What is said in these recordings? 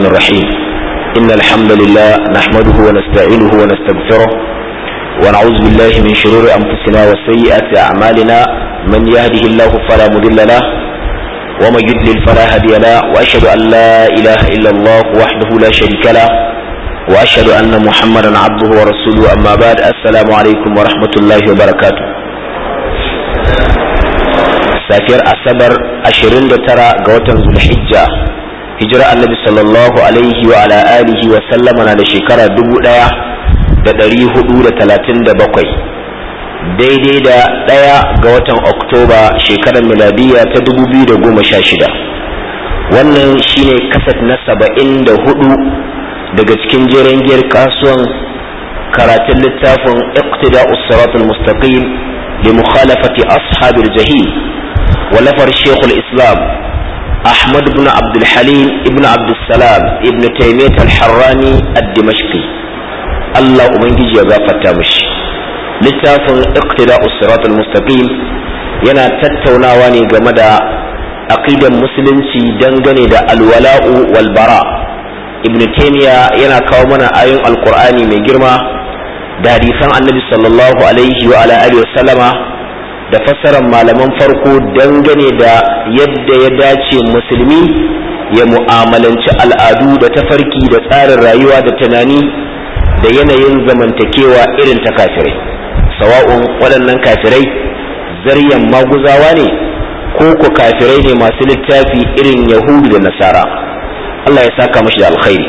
الرحمن الرحيم إن الحمد لله نحمده ونستعينه ونستغفره ونعوذ بالله من شرور أنفسنا وسيئات أعمالنا من يهده الله فلا مضل له ومن يضلل فلا هادي له وأشهد أن لا إله إلا الله وحده لا شريك له وأشهد أن محمدا عبده ورسوله أما بعد السلام عليكم ورحمة الله وبركاته safiyar asabar 29 ga watan zulhijja hijira annabi sallallahu alaihi wa ala alihi wa sallama na da shekara 1437 daidai da ɗaya ga watan oktoba shekarar miladiya ta 2016 wannan shine kasat na 74 daga cikin jeren giyar kasuwan karatun littafin iqtida'us siratul mustaqim li mukhalafati ashabil jahil ولفر شيخ الإسلام أحمد بن عبد الحليم ابن عبد السلام ابن تيمية الحراني الدمشقي الله أمنجي يغافر تامش لتاف اقتداء الصراط المستقيم yana tattaunawa ne game da aqidan musulunci dangane da alwala'u wal bara ibn taymiya yana kawo mana ayoyin alqur'ani mai girma da hadisan annabi sallallahu alaihi wa ala alihi wa sallama da fassarar malaman farko dangane da yadda ya dace musulmi ya mu'amalanci al'adu da tafarki da tsarin rayuwa da tunani da yanayin zamantakewa irin ta kafirai sawa'un waɗannan kafirai zaryan maguzawa ne ko ku kafirai ne masu littafi irin yahudu da nasara Allah ya saka mashi da alkhairi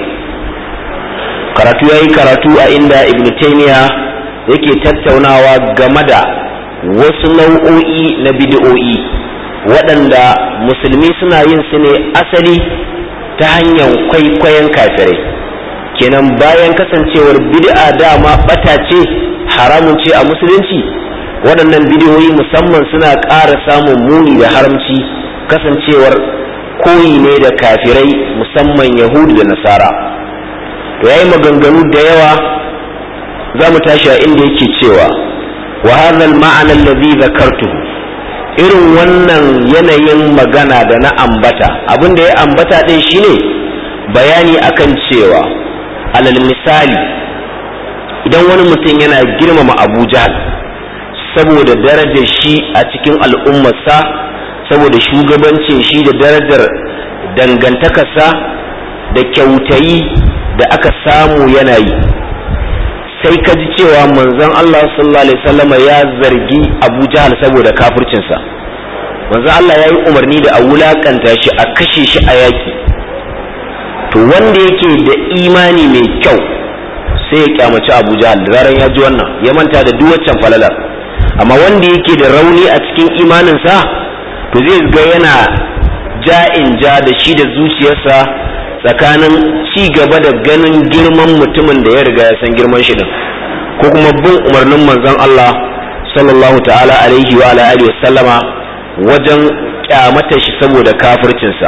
karatu ya yi karatu a inda ibn taymiya yake tattaunawa game da wasu nau'o'i na bid'o'i waɗanda musulmi suna yin su ne asali ta hanyar kwaikwayon kafirai kenan bayan kasancewar bid'a dama bata ce haramun ce a musulunci waɗannan bid'o'i musamman suna ƙara samun muni da haramci kasancewar koyi ne da kafirai musamman yahudu da nasara to yayi maganganu da yawa za mu tashi a inda yake cewa وهذا المعنى الذي ذكرته irin wannan yanayin magana da na ambata abin da ya ambata din shine bayani akan cewa alal misali idan wani mutum yana girmama abu jahal saboda darajar shi a cikin al'ummarsa saboda shugabancin shi da darajar dangantakarsa da kyautayi da aka samu yana yi sai ka ji cewa manzon Allah sallallahu alaihi wasallam ya zargi Abu Jahal saboda kafircinsa manzon Allah ya yi umarni da a wulakanta shi a kashe shi a yaki to wanda yake da imani mai kyau sai ya kyamaci Abu Jahal da zaran ya ji wannan ya manta da duk waccan falalar amma wanda yake da rauni a cikin imaninsa to zai ga yana ja'in ja da shi da zuciyarsa tsakanin ci gaba da ganin girman mutumin da ya riga ya san girman shi din ko kuma bin umarnin manzon Allah sallallahu ta'ala alaihi wa alihi sallama wajen kyamata shi saboda kafircinsa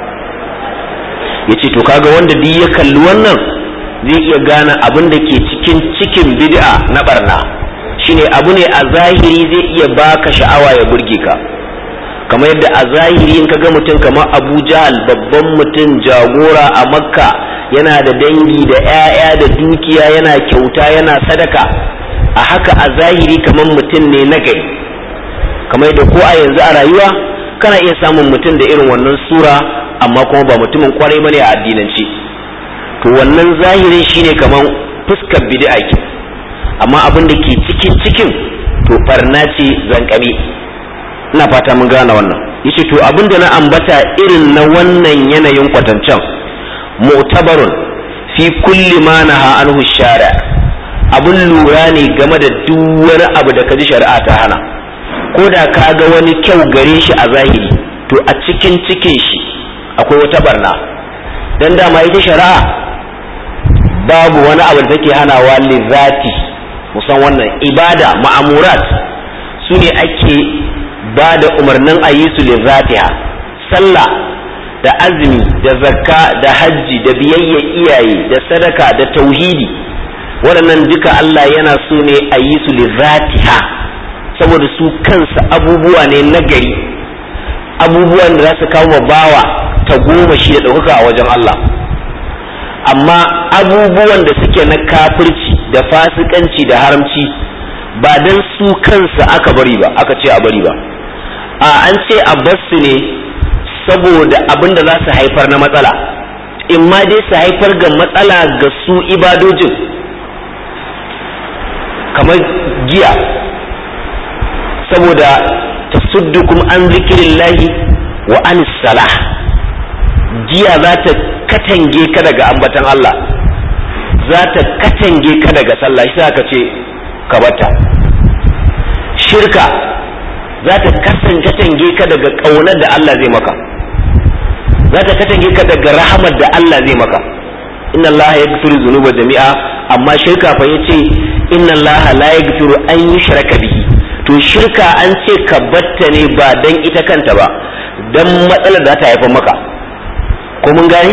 yace to kaga wanda duk ya kalli wannan zai iya gane abin da ke cikin cikin bid'a na barna shine abu ne a zahiri zai iya baka sha'awa ya burge ka kamar yadda a zahiri in kaga mutum kamar abu jahal babban mutum jagora a makka yana da dangi da 'ya'ya da dukiya yana kyauta yana sadaka a haka a zahiri kamar mutum ne na gari kamar yadda ko a yanzu a rayuwa kana iya samun mutum da irin wannan sura amma kuma ba mutumin kwarai bane a addinance to wannan zahirin shine kamar fuskar bid'a ke amma abin da ke cikin cikin to barna ce zankame ina fata mun gane wannan yace to abinda na ambata irin na wannan yanayin kwatancan mu'tabarun fi kulli ma naha anhu shari'a abun lura ne game da duk wani abu da kaji shari'a ta hana ko da ka ga wani kyau gare shi a zahiri to a cikin cikin shi akwai wata barna dan dama ita shari'a babu wani abu da take hanawa lizati musan wannan ibada ma'amurat su ne ake ba da umarnin a yi su lizatiha sallah da azumi da zakka da hajji da biyayya iyaye da sadaka da tauhidi waɗannan duka Allah yana so ne a yi su lizatiha saboda su kansa abubuwa ne nagari abubuwan da za su kawo bawa ta goma shi da ɗaukaka a wajen Allah amma abubuwan da suke na kafirci da fasikanci da haramci ba dan su kansa aka bari ba aka ce a bari ba a an ce a basu ne saboda abin da za su haifar na matsala in ma dai su haifar ga matsala ga su ibadojin kamar giya saboda tasuddukum an zikirillahi wa an salah giya za ta katange ka daga ambatan Allah za ta katange ka daga sallah shi aka ce ka bata shirka za ta katange ka daga ƙaunar da Allah zai maka za ta katange ka daga rahamar da Allah zai maka inna Allah ya gafiru zunuba jami'a amma shirka fa yace inna Allah la yaghfiru an yushraka bihi to shirka an ce ka batta ne ba dan ita kanta ba dan matsalar da ta haifar maka ko mun gane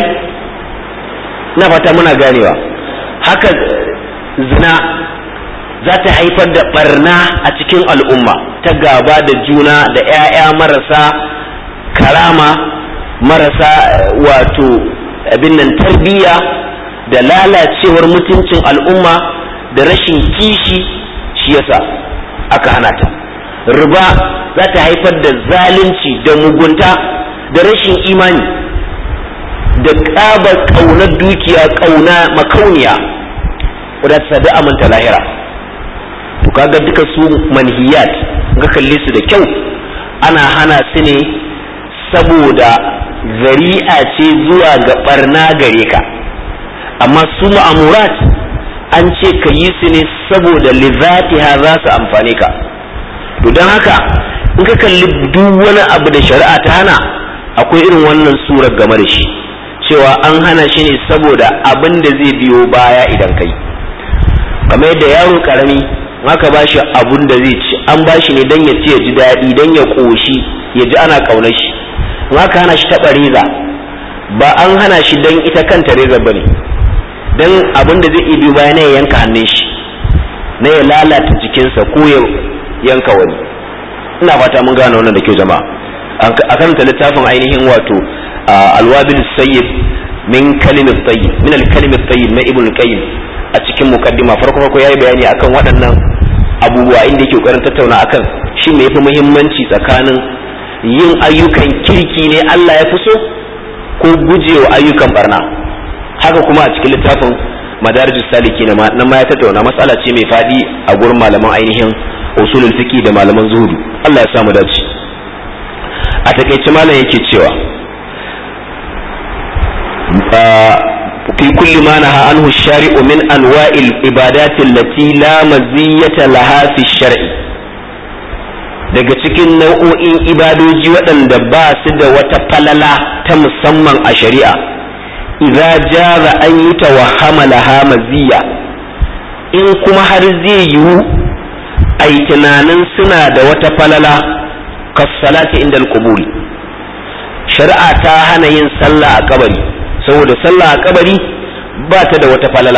na fata muna ganewa haka zina za ta haifar da barna a cikin al'umma ta gaba da juna da 'ya'ya marasa karama marasa wato abin nan tarbiyya da lalacewar mutuncin al'umma da rashin kishi shi yasa aka hana ta riba za ta haifar da zalunci da mugunta da rashin imani da ƙaba ƙaunar dukiya ƙauna makauniya wadda ta sadu aminta lahira to kaga duka su manhiyat ga kalle su da kyau ana hana su ne saboda zari'a ce zuwa ga barna gare ka amma su ma'amurat an ce ka yi su ne saboda lizatiha za su amfane ka to don haka in ka kalli duk wani abu da shari'a ta hana akwai irin wannan surar game da shi cewa an hana shi ne saboda abin da zai biyo baya idan kai kamar yadda yaro karami aka ba shi abun da zai ci an ba shi ne don ya ci ya ji daɗi don ya ƙoshi ya ji ana ƙaunar shi in aka hana shi taɓa reza ba an hana shi don ita kanta reza ba ne don abin da zai iya biyo baya na ya yanka hannun shi na ya lalata jikinsa ko ya yanka wani ina fata mun gane wannan da ke jama'a a karanta littafin ainihin wato alwabil sayyid min kalimat tayyib min al-kalimat tayyib na ibn qayyim a cikin mukaddima farko farko yayi bayani akan waɗannan abubuwa inda yake kokarin tattauna akan shi me yafi muhimmanci tsakanin yin ayyukan kirki ne Allah ya fi so ko gujewa ayyukan barna haka kuma a cikin littafin madarijus saliki na nan ma ya tattauna matsala ce mai fadi a gurin malaman ainihin usulul fiqi da malaman zuhudu Allah ya samu dace a takeice malam yake cewa في كل ما نهى عنه الشارع من أنواع العبادات التي لا مزية لها في الشرع daga cikin nau'o'in ibadoji waɗanda ba su da wata falala ta musamman a shari'a idza jaza an yi tawahama laha maziya in kuma har zai yiwu a yi tunanin suna da wata falala kassalati inda al shari'a ta hana yin sallah a kabari saboda sallah a kabari ba ta da wata falala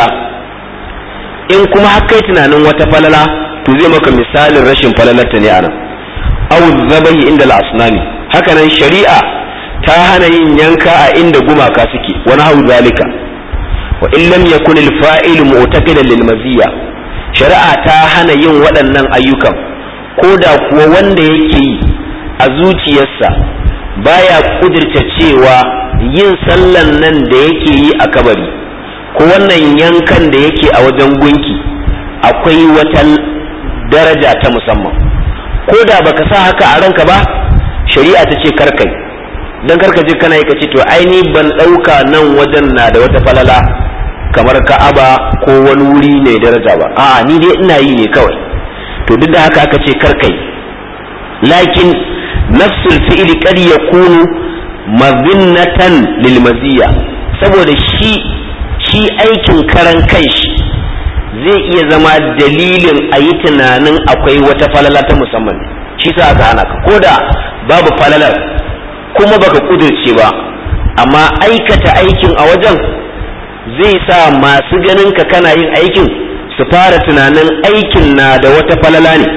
in kuma har kai tunanin wata falala to zai maka misalin rashin falalarta ne anan aw zabahi inda al-asnami haka nan shari'a ta hana yin yanka a inda gumaka suke wani hau zalika wa in lam yakun al-fa'il mu'taqidan lil maziya shari'a ta hana yin waɗannan ayyukan ko da kuwa wanda yake yi a zuciyarsa baya kudirta cewa yin sallan nan da yake yi a kabari ko wannan yankan da yake a wajen gunki akwai wata daraja ta musamman ko da baka sa haka a ranka ba shari'a ta ce karkai dan karka je kana yi kace to aini ban ɗauka nan wajen na da wata falala kamar ka'aba ko wani wuri ne daraja ba a'a ni dai ina yi ne kawai to duk da haka aka ce karkai lakin nafsul fi'li qad yakunu mazinnatan lil maziya saboda shi shi aikin karan kanshi zai iya zama dalilin a yi tunanin akwai wata falala ta musamman shi sa aka hana ka ko da babu falalar kuma baka kudurce ba amma aikata aikin a wajen zai sa masu ganin ka kana yin aikin su fara tunanin aikin na da wata falala ne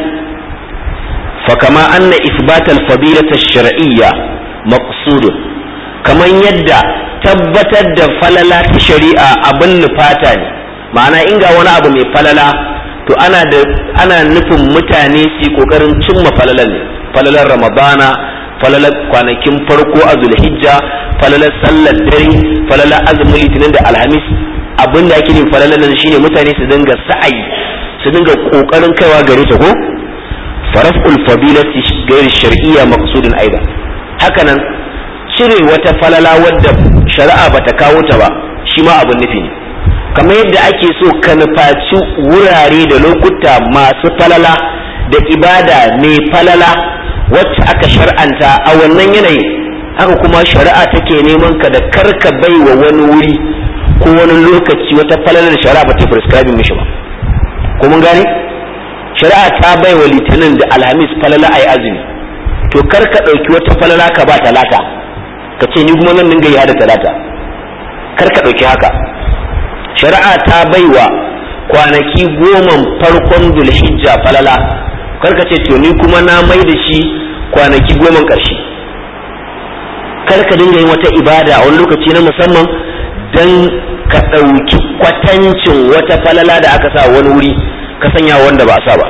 fakama anna isbatal fadilata shar'iyya maqsudun kaman yadda tabbatar da falala ta shari'a abin nufata ne ma'ana in ga wani abu mai falala to ana da ana nufin mutane su kokarin cimma falalan ne falalar ramadana falalar kwanakin farko a zulhijja falalar sallar dare falalar azumin litinin da alhamis abin da ake yin falalar nan shine mutane su dinga sa'ayi su dinga kokarin kaiwa gare ta ko faraful fadilati gairi shar'iyya maqsudun aida hakanan cire wata falala wadda shari'a bata kawo ta ba shi ma abin nufi ne kamar yadda ake so ka nufaci wurare da lokuta masu falala da ibada mai falala wacce aka shar'anta a wannan yanayin haka kuma shari'a take neman ka da karka bai wa wani wuri ko wani lokaci wata falala da shari'a ba ta prescribing mishi ba ko mun gane shari'a ta bai wa litinin da alhamis falala a yi azumi to kar ka ɗauki wata falala ka ba talata ka ce ni kuma nan dinga yi da talata kar ka ɗauki haka shari'a ta baiwa kwanaki goma farkon zulhijja falala karka ce to ni kuma na mai da shi kwanaki goma ƙarshe karka dinga yin wata ibada a wani lokaci na musamman don ka ɗauki kwatancin wata falala da aka sa wani wuri ka sanya wanda ba a sa ba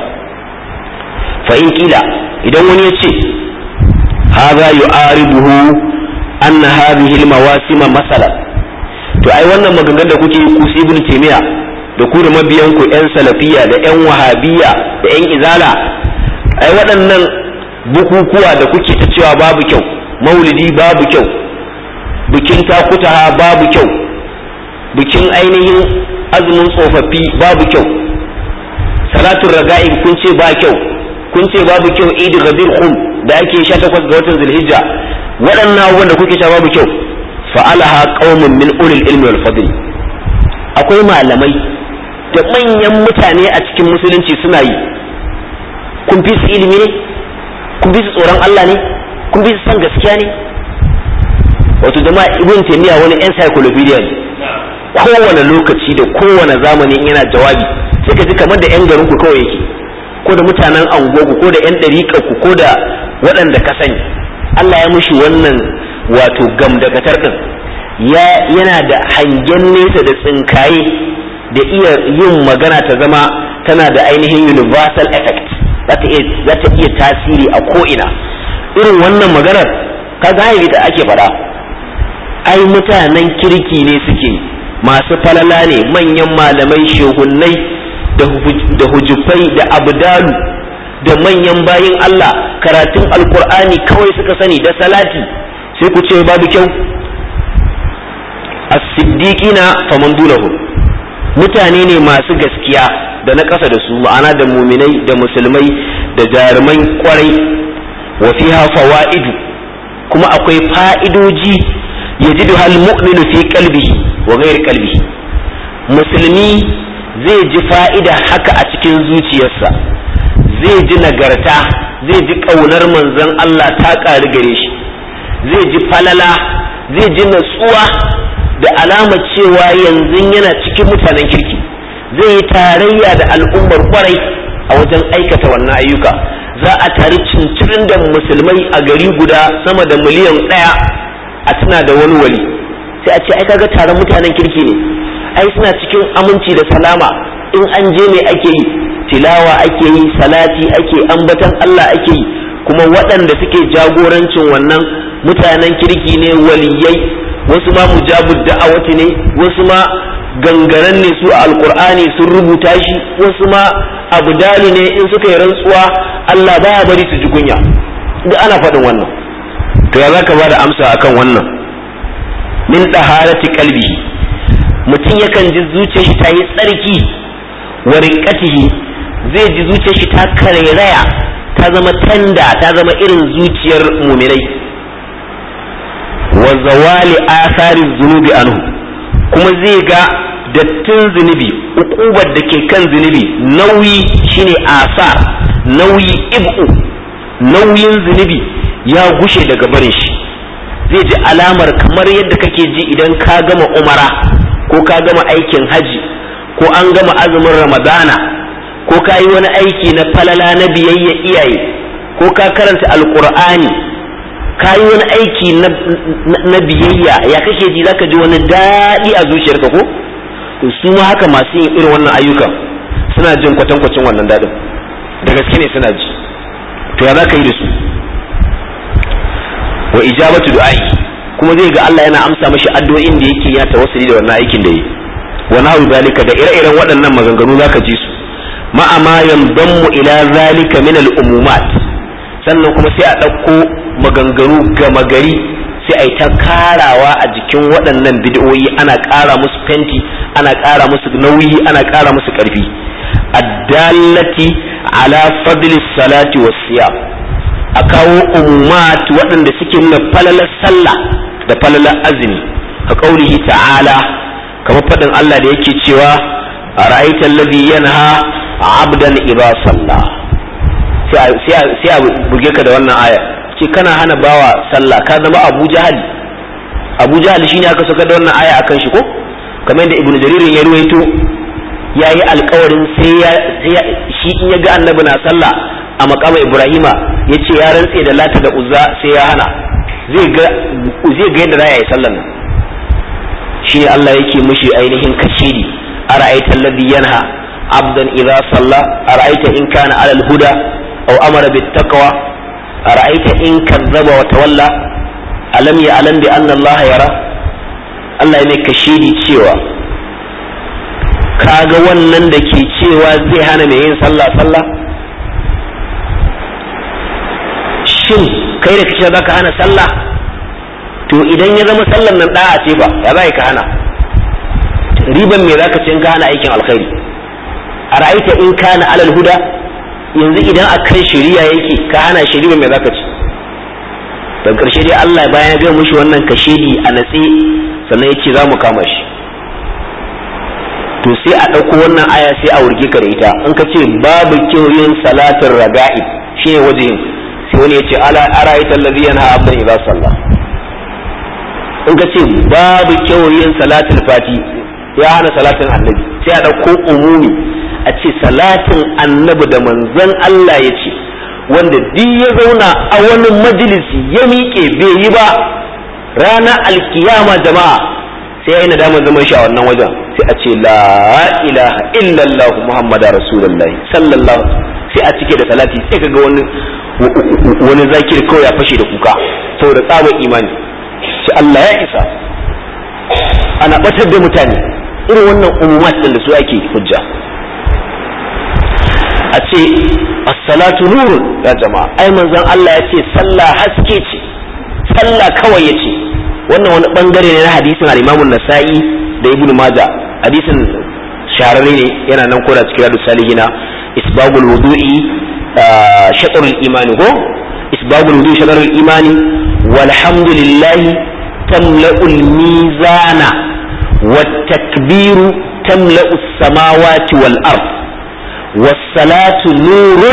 fa in kila idan wani ya ce haza yu'aribuhu anna hadhihi al-mawasima masalan to ai wannan maganganun da kuke ku su ibn taymiya da ku da mabiyan ku yan salafiya da yan wahabiyya da yan izala ai waɗannan bukukuwa da kuke ta cewa babu kyau maulidi babu kyau bikin takutaha babu kyau bikin ainihin azumin tsofaffi babu kyau salatun raga'ib kun ce ba kyau kun ce babu kyau idi ghadir khum da ake 18 ga watan zulhijja waɗannan abubuwan da kuke cewa babu kyau fa'alaha qaumun min ulil ilmi wal fadl akwai malamai da manyan mutane a cikin musulunci suna yi kun fi su ilimi ne kun fi su tsoron Allah ne kun fi su san gaskiya ne wato jama'a ibn taymiya wani encyclopedia ne kowane lokaci da kowane zamani yana jawabi sai ka ji kamar da yan garin ku kawai yake ko da mutanen anguwa ko da yan dariƙa ku ko da waɗanda ka sani Allah ya mushi wannan wato gamdakatar din ya yana da hangen nesa da tsinkaye da iya yin magana ta zama tana da ainihin universal effect za ta iya tasiri a ko'ina irin wannan maganar ka zahiri da ake faɗa ai mutanen kirki ne suke masu falala ne manyan malamai shehunnai da hujufai da abdalu da manyan bayin Allah karatun alkur'ani kawai suka sani da salati sai ku ce babu kyau as-siddiqina faman dulahu mutane ne masu gaskiya da na ƙasa da su ma'ana da muminai da musulmai da jaruman kwarai wa fiha fawaidu kuma akwai fa'idoji yajidu hal mu'minu fi qalbihi wa ghairi qalbihi musulmi zai ji fa'ida haka a cikin zuciyarsa zai ji nagarta zai ji ƙaunar manzon Allah ta ƙari gare shi zai ji falala zai ji natsuwa da alama cewa yanzu yana cikin mutanen kirki zai yi tarayya da al'ummar kwarai a wajen aikata wannan ayyuka za a tari cincirin da musulmai a gari guda sama da miliyan ɗaya a tuna da wani wali sai a ce ai kaga taron mutanen kirki ne ai suna cikin aminci da salama in an je me ake yi tilawa ake yi salati ake ambatan Allah ake yi kuma waɗanda suke jagorancin wannan mutanen kirki ne waliyai wasu ma mujabud da'awati ne wasu ma gangaren ne su a alkur'ani sun rubuta shi wasu ma abdali ne in suka yi rantsuwa Allah baya bari su ji kunya duk ana faɗin wannan to ya zaka ba da amsa akan wannan min daharati qalbi mutum yakan ji zuciyar shi ta yi tsarki wa riqatihi zai ji zuciyar shi ta karairaya ta zama tanda ta zama irin zuciyar muminai wa zawali athari zunubi anhu kuma zai ga dattin zunubi ukubar da ke kan zunubi nauyi shine asar nauyi ib'u nauyin zunubi ya gushe daga barin shi zai ji alamar kamar yadda kake ji idan ka gama umara ko ka gama aikin haji ko an gama azumin ramadana ko ka yi wani aiki na falala na biyayya iyaye ko ka karanta alkur'ani ka yi wani aiki na biyayya ya kake ji zaka ji wani daɗi a zuciyarka ko to su ma haka masu yin irin wannan ayyukan suna jin kwatankwacin wannan daɗin da gaske ne suna ji to ya za ka yi da su wa ijabatu du'ai kuma zai ga Allah yana amsa mashi addu'o'in da yake ya tawassuli da wannan aikin da yi wa nahu zalika da ire-iren waɗannan maganganu zaka ji su ma'a ma yamdammu ila zalika min al-umumat sannan kuma sai a ɗauko maganganu gama gari sai a yi ta karawa a jikin waɗannan bid'o'i ana ƙara musu fenti ana ƙara musu nauyi ana ƙara musu ƙarfi addallati ala fadli salati was siyam a kawo umumat waɗanda suke nuna falalar sallah da falalar azumi ka ƙaurihi ta'ala kamar faɗin Allah da yake cewa a ra'aita alladhi yanha abdan idza salla sai a buge ka da wannan aya ce kana hana bawa sallah ka zama Abu Jahal Abu Jahal shine aka saka da wannan aya akan shi ko kamar da Ibn Jarir ya ruwaito yayi alƙawarin sai ya shi in ya ga annabi na sallah a makama Ibrahima ya ce ya rantse da lata da uzza sai ya hana zai ga yadda za a yi sallan nan shi ne Allah yake mushi ainihin kashidi a ra'aitar ladhi yanha abdan idza salla a ra'aita in kana alal huda aw amara bit taqwa a ra'aita in kazzaba wa tawalla alam ya alam bi anna Allah yara Allah ya mai kashidi cewa kaga wannan da ke cewa zai hana mai yin sallah sallah shin kai da kace zaka hana sallah to idan ya zama sallan nan da'a ce ba ya za ka hana riban me zaka ce in ka hana aikin alkhairi a ra'aita in kana alal huda yanzu idan akan shari'a yake ka hana shari'a me zaka ce dan karshe dai Allah bayan ya ga mushi wannan kashedi a natse sannan yace za mu kama shi to sai a ɗauko wannan aya sai a wurge ka da ita in ka ce babu kyau yin salatin raga'ib shine wajen sai wani ya ce ala ara'aita allazi yanha abdan idza salla in ka ce babu kyau yin salatul fati ya hana salatin annabi sai a dauko umumi a ce salatin annabi da manzon Allah ya ce wanda duk ya zauna a wani majalisi ya miƙe bai yi ba ranar alkiyama jama'a sai ya yi nadamar zaman shi a wannan wajen sai a ce la ilaha illallah muhammadu rasulullahi sallallahu sai a cike da salati sai kaga wani wani zakir kawai ya fashe da kuka saboda tsabar imani sai Allah ya isa ana batar da mutane irin wannan umumat din da su ake hujja a ce as-salatu nurun ya jama'a ai manzon Allah ya ce sallah haske ce sallah kawai ya ce wannan wani bangare ne na hadisin al-Imam nasai da Ibn Majah hadisin shahararre ne yana nan koda cikin Riyadus Salihina isbagul wudu'i shatrul imani ko isbagul wudu'i shatrul imani walhamdulillahi tamla'ul mizana والتكبير تملأ السماوات والأرض والصلاة نور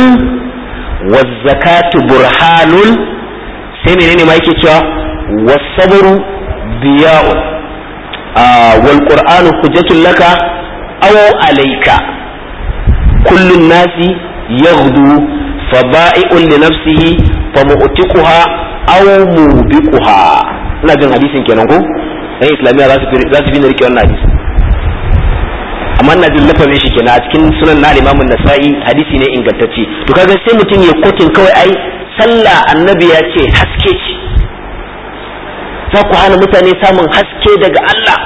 والزكاة برهان سيمين ما يكي والصبر ضياء آه والقرآن حجة لك أو عليك كل الناس يغدو فبائع لنفسه فمؤتقها أو موبقها ina jin hadisin kenan ko ɗan islamiyya za su fi na rike wannan hadisi amma ina jin lafazin shi kenan a cikin sunan na imamun nasa'i hadisi ne ingantacce to kaga sai mutum ya kotin kawai ai sallah annabi ya ce haske ce za ku hana mutane samun haske daga Allah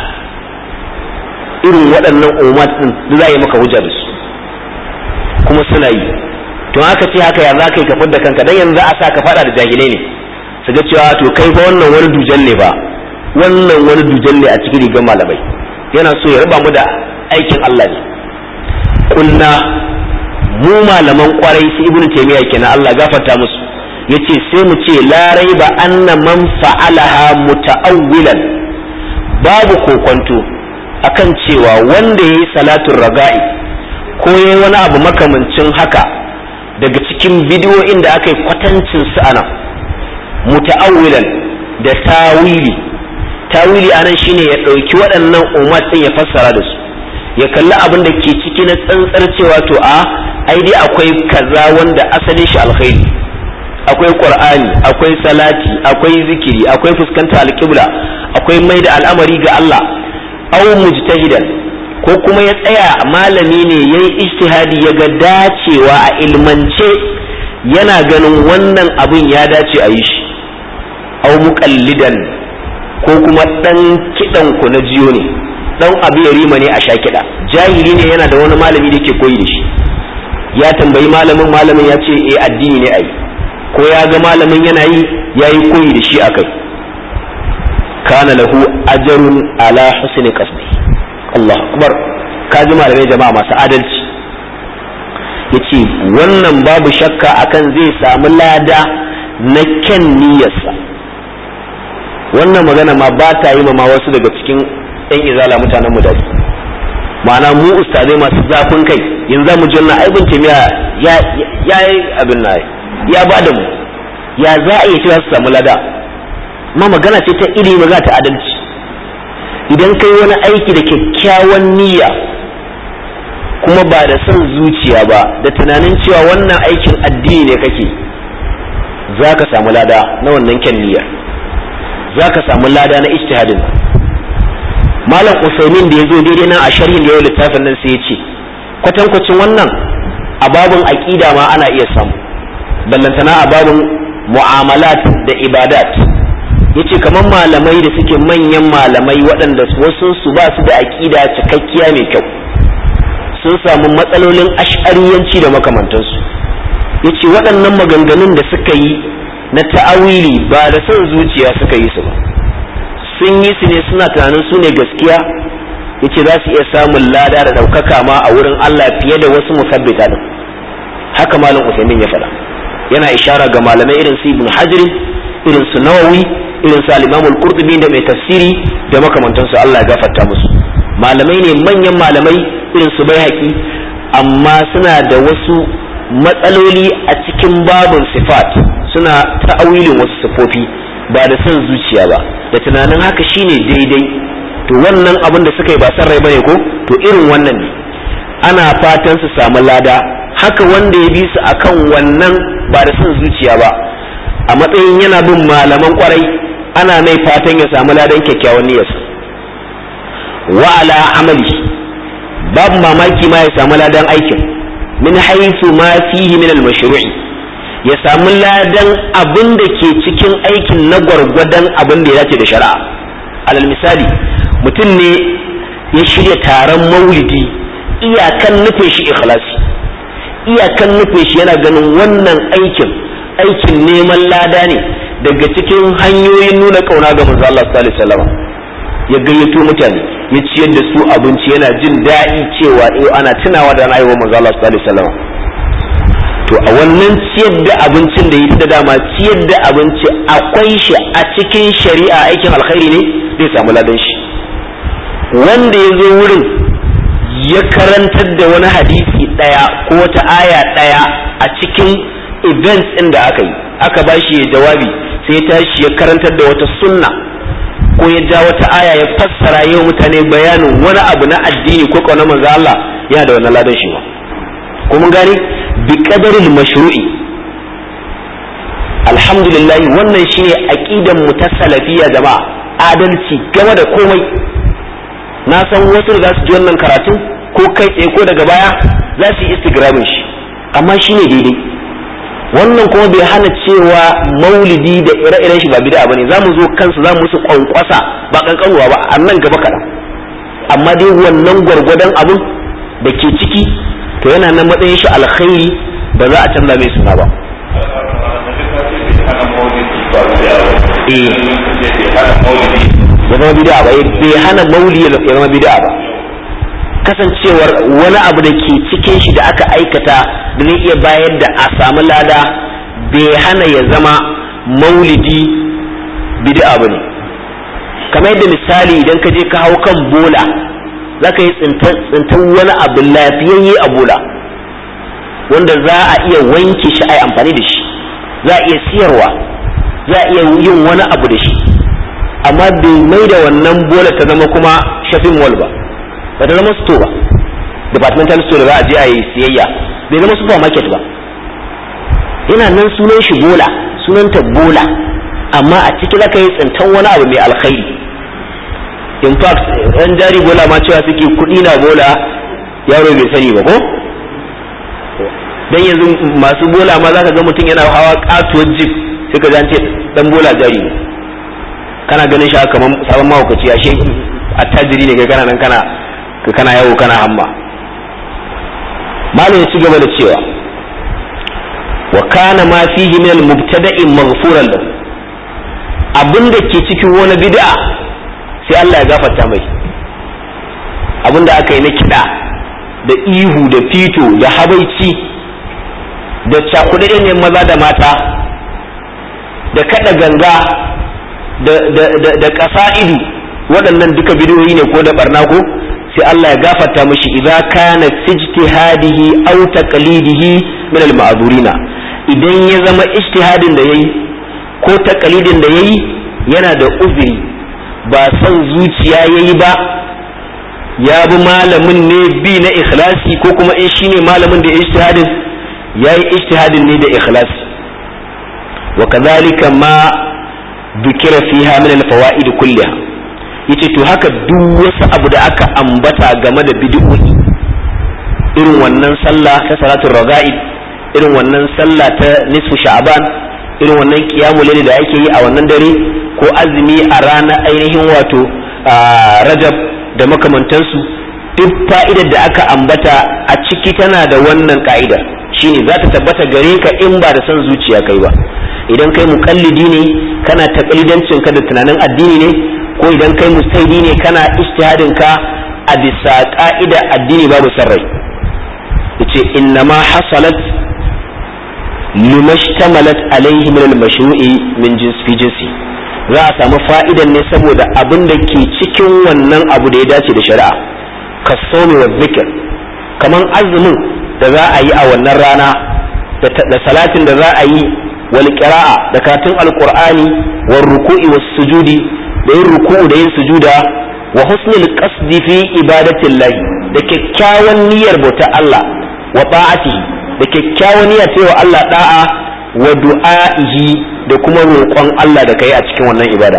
irin waɗannan ummat din da za a yi maka hujja da su kuma suna yi to haka ce haka ya za ka yi ka da kanka dan yanzu a sa ka faɗa da jahilai ne su ga cewa to kai fa wannan wani dujan ne ba wannan wani dujan ne a cikin rigar malamai yana so ya raba mu da aikin Allah ne kunna mu malaman kwarai su ibnu taymiya kenan Allah gafarta musu yace sai mu ce la raiba anna man fa'alaha muta'awwilan babu kokonto akan cewa wanda yayi salatul raga'i ko yayi wani abu makamancin haka daga cikin bidiyoyin da aka yi kwatancin su anan muta'awwilan da tawili tawili anan shine ya ɗauki waɗannan umar ɗin ya fassara da su ya kalli abin da ke ciki na tsantsar cewa to a ai dai akwai kaza wanda asalin shi alkhairi akwai qur'ani akwai salati akwai zikiri akwai fuskanta alqibla akwai mai da al'amari ga Allah aw mujtahidan ko kuma ya tsaya malami ne yayi ijtihadi ya ga dacewa a ilmance yana ganin wannan abin ya dace a yi shi aw muqallidan ko kuma dan kidan ku na jiyo ne dan abu ya rima ne a sha kiɗa jahili ne yana da wani malami da ke koyi da shi ya tambayi malamin malamin ya ce eh addini ne ai ko ya ga malamin yana yi ya yi koyi da shi akai kana lahu ajrun ala husni qasdi Allah akbar ka ji malamai jama'a masu adalci yace wannan babu shakka akan zai samu lada na kyan niyyarsa wannan magana ma ba ta yi ma wasu daga cikin yan izala mutanen mu da ma'ana mu ustazai masu zafin kai yanzu mu ji wannan aibin kimiyya ya ya yi abin na ya ba da mu ya za a yi cewa su samu lada ma magana ce ta iri magana ta adalci idan kai wani aiki da kyakkyawan niyya kuma ba da son zuciya ba da tunanin cewa wannan aikin addini ne kake za ka samu lada na wannan kyan niyyar za ka samu lada na ijtihadin malam usaimin da ya zo daidai nan a sharhin da yau littafin nan sai ya ce kwatankwacin wannan a babin aƙida ma ana iya samu ballantana a babin mu'amalat da ibadat yace kamar malamai da suke manyan malamai waɗanda wasu su ba su da aƙida cikakkiya mai kyau sun samu matsalolin ash'ariyanci da makamantansu yace waɗannan maganganun da suka yi na ta'awili ba da son zuciya suka yi su ba sun yi su ne suna tunanin su ne gaskiya yace za su iya samun lada da ɗaukaka ma a wurin Allah fiye da wasu musabbita din haka malam Usaimin ya faɗa yana ishara ga malamai irin su Ibn Hajar irin su Nawawi irin su al-Imam al-Qurtubi da mai tafsiri da makamantansu Allah ya gafarta musu malamai ne manyan malamai irin su Baihaqi amma suna da wasu matsaloli a cikin babun sifat suna ta'awilin wasu sifofi ba da son zuciya ba da tunanin haka shine daidai to wannan abin da suka yi ba san rai bane ko to irin wannan ne ana fatan su samu lada haka wanda ya bi su akan wannan ba da son zuciya ba a matsayin yana bin malaman kwarai ana mai fatan ya samu ladan kyakkyawan niyyarsa wa ala amali babu mamaki ma ya samu ladan aikin min haythu ma fihi min al-mashru'i ya samu ladan abin da ke cikin aikin na gwargwadon abin da ya dace da shari'a alal misali mutum ne ya shirya taron maulidi iyakan nufin shi ikhlasi iyakan nufin shi yana ganin wannan aikin aikin neman lada ne daga cikin hanyoyin nuna kauna ga manzo Allah sallallahu alaihi wasallam ya gayyato mutane ya ciyar da su abinci yana jin daɗi cewa eh ana tunawa da rayuwar manzo Allah sallallahu alaihi wasallam to a wannan ciyar da abincin da yi da dama ciyar da abinci akwai shi a cikin shari'a aikin alkhairi ne zai samu ladan shi wanda ya zo wurin ya karantar da wani hadisi ɗaya ko wata aya ɗaya a cikin events ɗin da aka yi aka ba shi ya jawabi sai ya tashi ya karantar da wata sunna ko ya ja wata aya ya fassara yau mutane bayanin wani abu na addini ko kauna manzo Allah yana da wannan ladan shi ba ko mun gane bi qadaril mashru'i alhamdulillah wannan shine aqidan mu ta salafiyya jama'a adalci game da komai na san wasu da za su ji wannan karatun ko kai tsaye ko daga baya za su yi istigramin shi amma shine daidai wannan kuma bai hana cewa maulidi da ire-iren shi ba bid'a bane zamu zo kansu zamu musu kwankwasa ba kankanuwa ba a nan gaba kaɗan amma dai wannan gwargwadon abun da ke ciki to yana nan matsayin shi alkhairi ba za a canza mai suna ba ya zama bid'a ba bai hana mauli ya zama bid'a ba kasancewar wani abu da ke cikin shi da aka aikata da zai iya bayar da a samu lada bai hana ya zama maulidi bid'a ba ne kamar yadda misali idan ka je ka hau kan bola za ka yi tsintan wani abu lafiyayye a bola wanda za a iya wanke shi a yi amfani da shi za a iya siyarwa za a iya yin wani abu da shi amma bai mai da wannan bola ta zama kuma shopping mall ba ba ta zama store ba departmental store da za a je a yi siyayya bai zama supermarket ba yana nan sunan shi bola sunanta bola amma a ciki zaka yi tsintan wani abu mai alkhairi in fact yan jari bola ma cewa suke kuɗi na bola yaro bai sani ba ko dan yanzu masu bola ma zaka ga mutum yana hawa katuwar jeep sai ka ce dan bola jari ne kana ganin shi kamar sabon mahaukaci ashe attajiri ne kai kana nan kana kana yawo kana hamma malam ya ci gaba da cewa wa kana ma fihi min al-mubtada'i maghfuran lahu abinda ke cikin wani bid'a sai Allah ya gafarta mai abinda aka yi na kiɗa da ihu da fito da habaici da cakuɗaɗe ne maza da mata da kaɗa ganga da ƙasa'idu waɗannan duka bidiyoyi ne ko da barna ko sai Allah ya gafarta mishi idza kana ijtihadihi aw taqlidihi min al-ma'durina idan ya zama ijtihadin da yayi ko taqlidin da yayi yana da uzuri ba son zuciya yayi ba ya bi malamin ne bi na ikhlasi ko kuma in shine malamin da ijtihadin yayi ijtihadin ne da ikhlasi wa kadhalika ma dukira fiha min al-fawaid kulliha yace to haka duk wasu abu da aka ambata game da bid'o'i irin wannan sallah ta salatul raga'ib irin wannan sallah ta nisfu sha'ban irin wannan qiyamul layl da ake yi a wannan dare ko azumi a ranar ainihin wato rajab da makamantansu duk fa'idar da aka ambata a ciki tana da wannan ka'ida shine za ta tabbata gare ka in ba da son zuciya kai ba idan kai muƙallidi ne kana taƙalidancin ka da tunanin addini ne ko idan kai mustaidi ne kana ijtihadin ka a bisa ka'ida addini babu sarrai yace innama hasalat limashtamalat alaihi min al-mashru'i min jins fi jinsi za a samu fa'idan ne saboda abin da ke cikin wannan abu da ya dace da shari'a kasomi wa zikir kaman azumin da za a yi a wannan rana da salatin da za a yi wal qira'a da karatun alqur'ani war ruku'i was sujudi da yin ruku'u da yin sujuda wa husnul qasdi fi ibadatillahi da kyakkyawan niyyar bauta Allah wa ta'atihi da kyakkyawan niyyar cewa Allah da'a wa du'a'ihi da kuma roƙon Allah da kai a cikin wannan ibada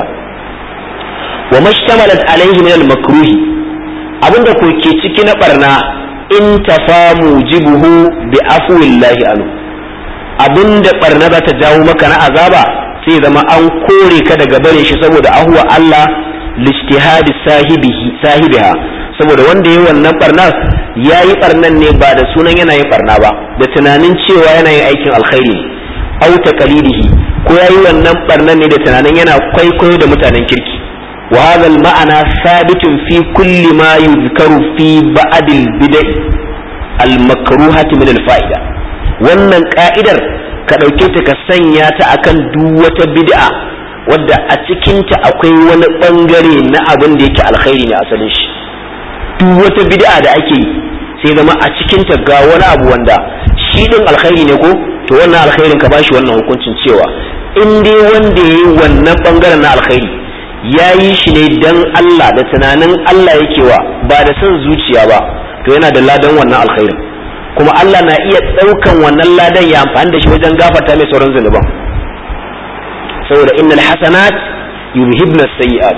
wa mashtamalat alaihi min al-makruhi abinda ko ke ciki na barna in tafamu jibuhu bi afwillahi anhu abinda barna za ta jawo maka na azaba sai zama an kore ka daga bare shi saboda ahuwa Allah lijtihadi sahibihi sahibiha saboda wanda yayi wannan barnar yayi barnan ne ba da sunan yana yin barna ba da tunanin cewa yana yin aikin alkhairi au taqalidihi ko yayi wannan barnan ne da tunanin yana kwaikwayo da mutanen kirki wa hadha al-ma'ana thabitun fi kulli ma yuzkaru fi ba'd al-bid'ah al-makruhati min al-fa'ida wannan ka'idar ka ɗauke ta ka sanya ta akan duk wata bid'a wadda a cikinta akwai wani ɓangare na abin da yake alkhairi ne asalin shi duk wata bid'a da ake yi sai zama a cikinta ga wani abu wanda shi ɗin alkhairi ne ko to wannan alkhairin ka bashi wannan hukuncin cewa in dai wanda ya yi wannan ɓangaren na alkhairi ya yi shi ne dan Allah da tunanin Allah yake wa ba da son zuciya ba to yana da ladan wannan alkhairin kuma Allah na iya ɗaukan wannan ladan ya amfani da shi wajen gafarta mai sauran zunuban saboda innal hasanat yuzhibna sayyi'at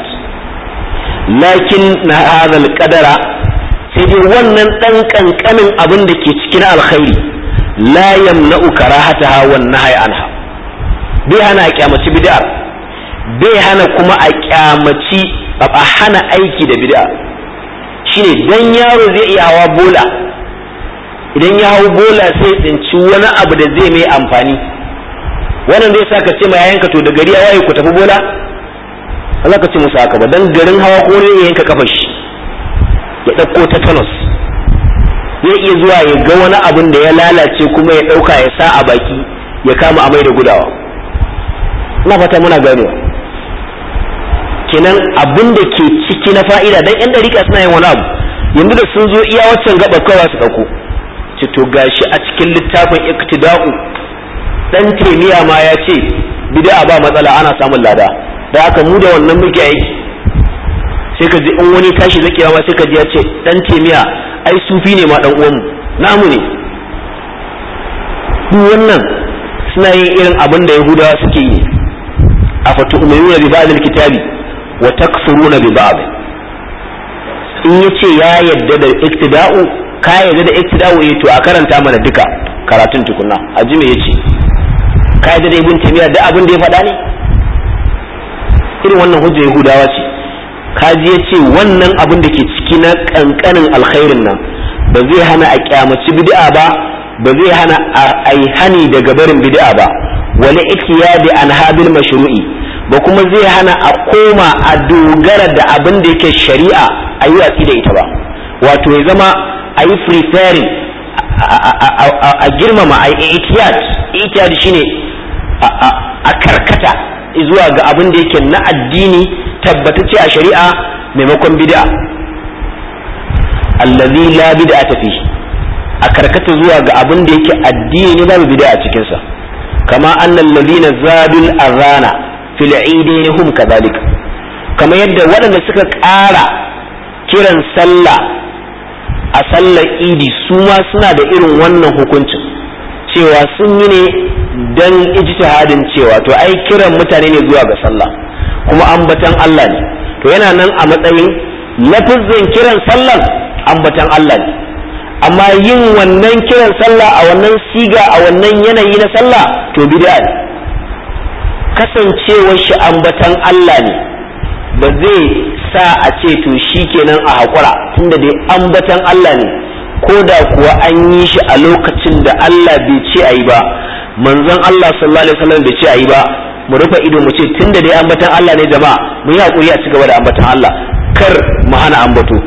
lakin na hadha qadara sai dai wannan dan kankanin abin da ke cikin alkhairi la yamna'u karahataha wan nahyi anha bai hana a kyamaci bid'a bai hana kuma a kyamaci a hana aiki da bid'a shine dan yaro zai iya hawa bola idan ya hau bola sai tsinci wani abu da zai mai amfani wannan zai sa ka ce ma yayanka to da gari ya waye ku tafi bola Allah ka ce musu haka ba dan garin hawa ko ne yanka kafar shi ya ɗauko tetanus zai iya zuwa ya ga wani abun da ya lalace kuma ya ɗauka ya sa a baki ya kama amai da gudawa ina fata muna ganewa kenan abin da ke ciki na fa'ida dan yan dariƙa suna yin wani abu yanzu da sun zo iya waccan gaba kawai su ɗauko ce to gashi a cikin littafin iktida'u dan temiya ma ya ce bid'a ba matsala ana samun lada da haka mu da wannan muke aiki sai ka ji in wani tashi zakewa ma sai ka ji ya ce dan temiya ai sufi ne ma dan uwanmu namu ne duk wannan suna yin irin abin da yahudawa suke yi a fatu'minuna bi ba'd kitabi wa takfuruna bi ba'd in yace ya yadda da iktida'u ka yadda da iktida'u eh to a karanta mana duka karatun tukunna a ji me yace ka yadda da ibn taymiya da abin da ya faɗa ne irin wannan hujja yahudawa ce kaji ya ce wannan abin da ke ciki na kankanin alkhairin nan ba zai hana a kyamaci bid'a ba ba zai hana a yi hani daga barin bid'a ba wani ikiyadi an habil mashru'i ba kuma zai hana a koma a dogara da abin da yake shari'a a yi watsi da ita ba wato ya zama a yi preferring a girmama a yi ikiyad ikiyad shine a karkata zuwa ga abin da yake na addini tabbatacce a shari'a maimakon bid'a allazi la bid'a fi a karkata zuwa ga abin da yake addini ne babu bid'a a cikin sa kama annal ladina zadul arana fil idain hum kadhalika kama yadda waɗanda suka ƙara kiran sallah a sallar idi su ma suna da irin wannan hukuncin cewa sun yi ne dan ijtihadin cewa to ai kiran mutane ne zuwa ga sallah kuma ambatan Allah ne to yana nan a matsayin lafizin kiran sallan ambatan Allah ne amma yin wannan kiran sallah a wannan siga a wannan yanayi na sallah to bid'a ne kasancewar shi ambatan Allah ne ba zai sa a ce to shikenan a haƙura tunda dai ambatan Allah ne ko da kuwa an yi shi a lokacin da Allah bai ce a yi ba manzon Allah sallallahu alaihi wasallam bai ce a yi ba mu rufe ido mu ce tunda dai ambatan Allah ne jama'a mu yi hakuri a cigaba da ambatan Allah kar mu hana ambato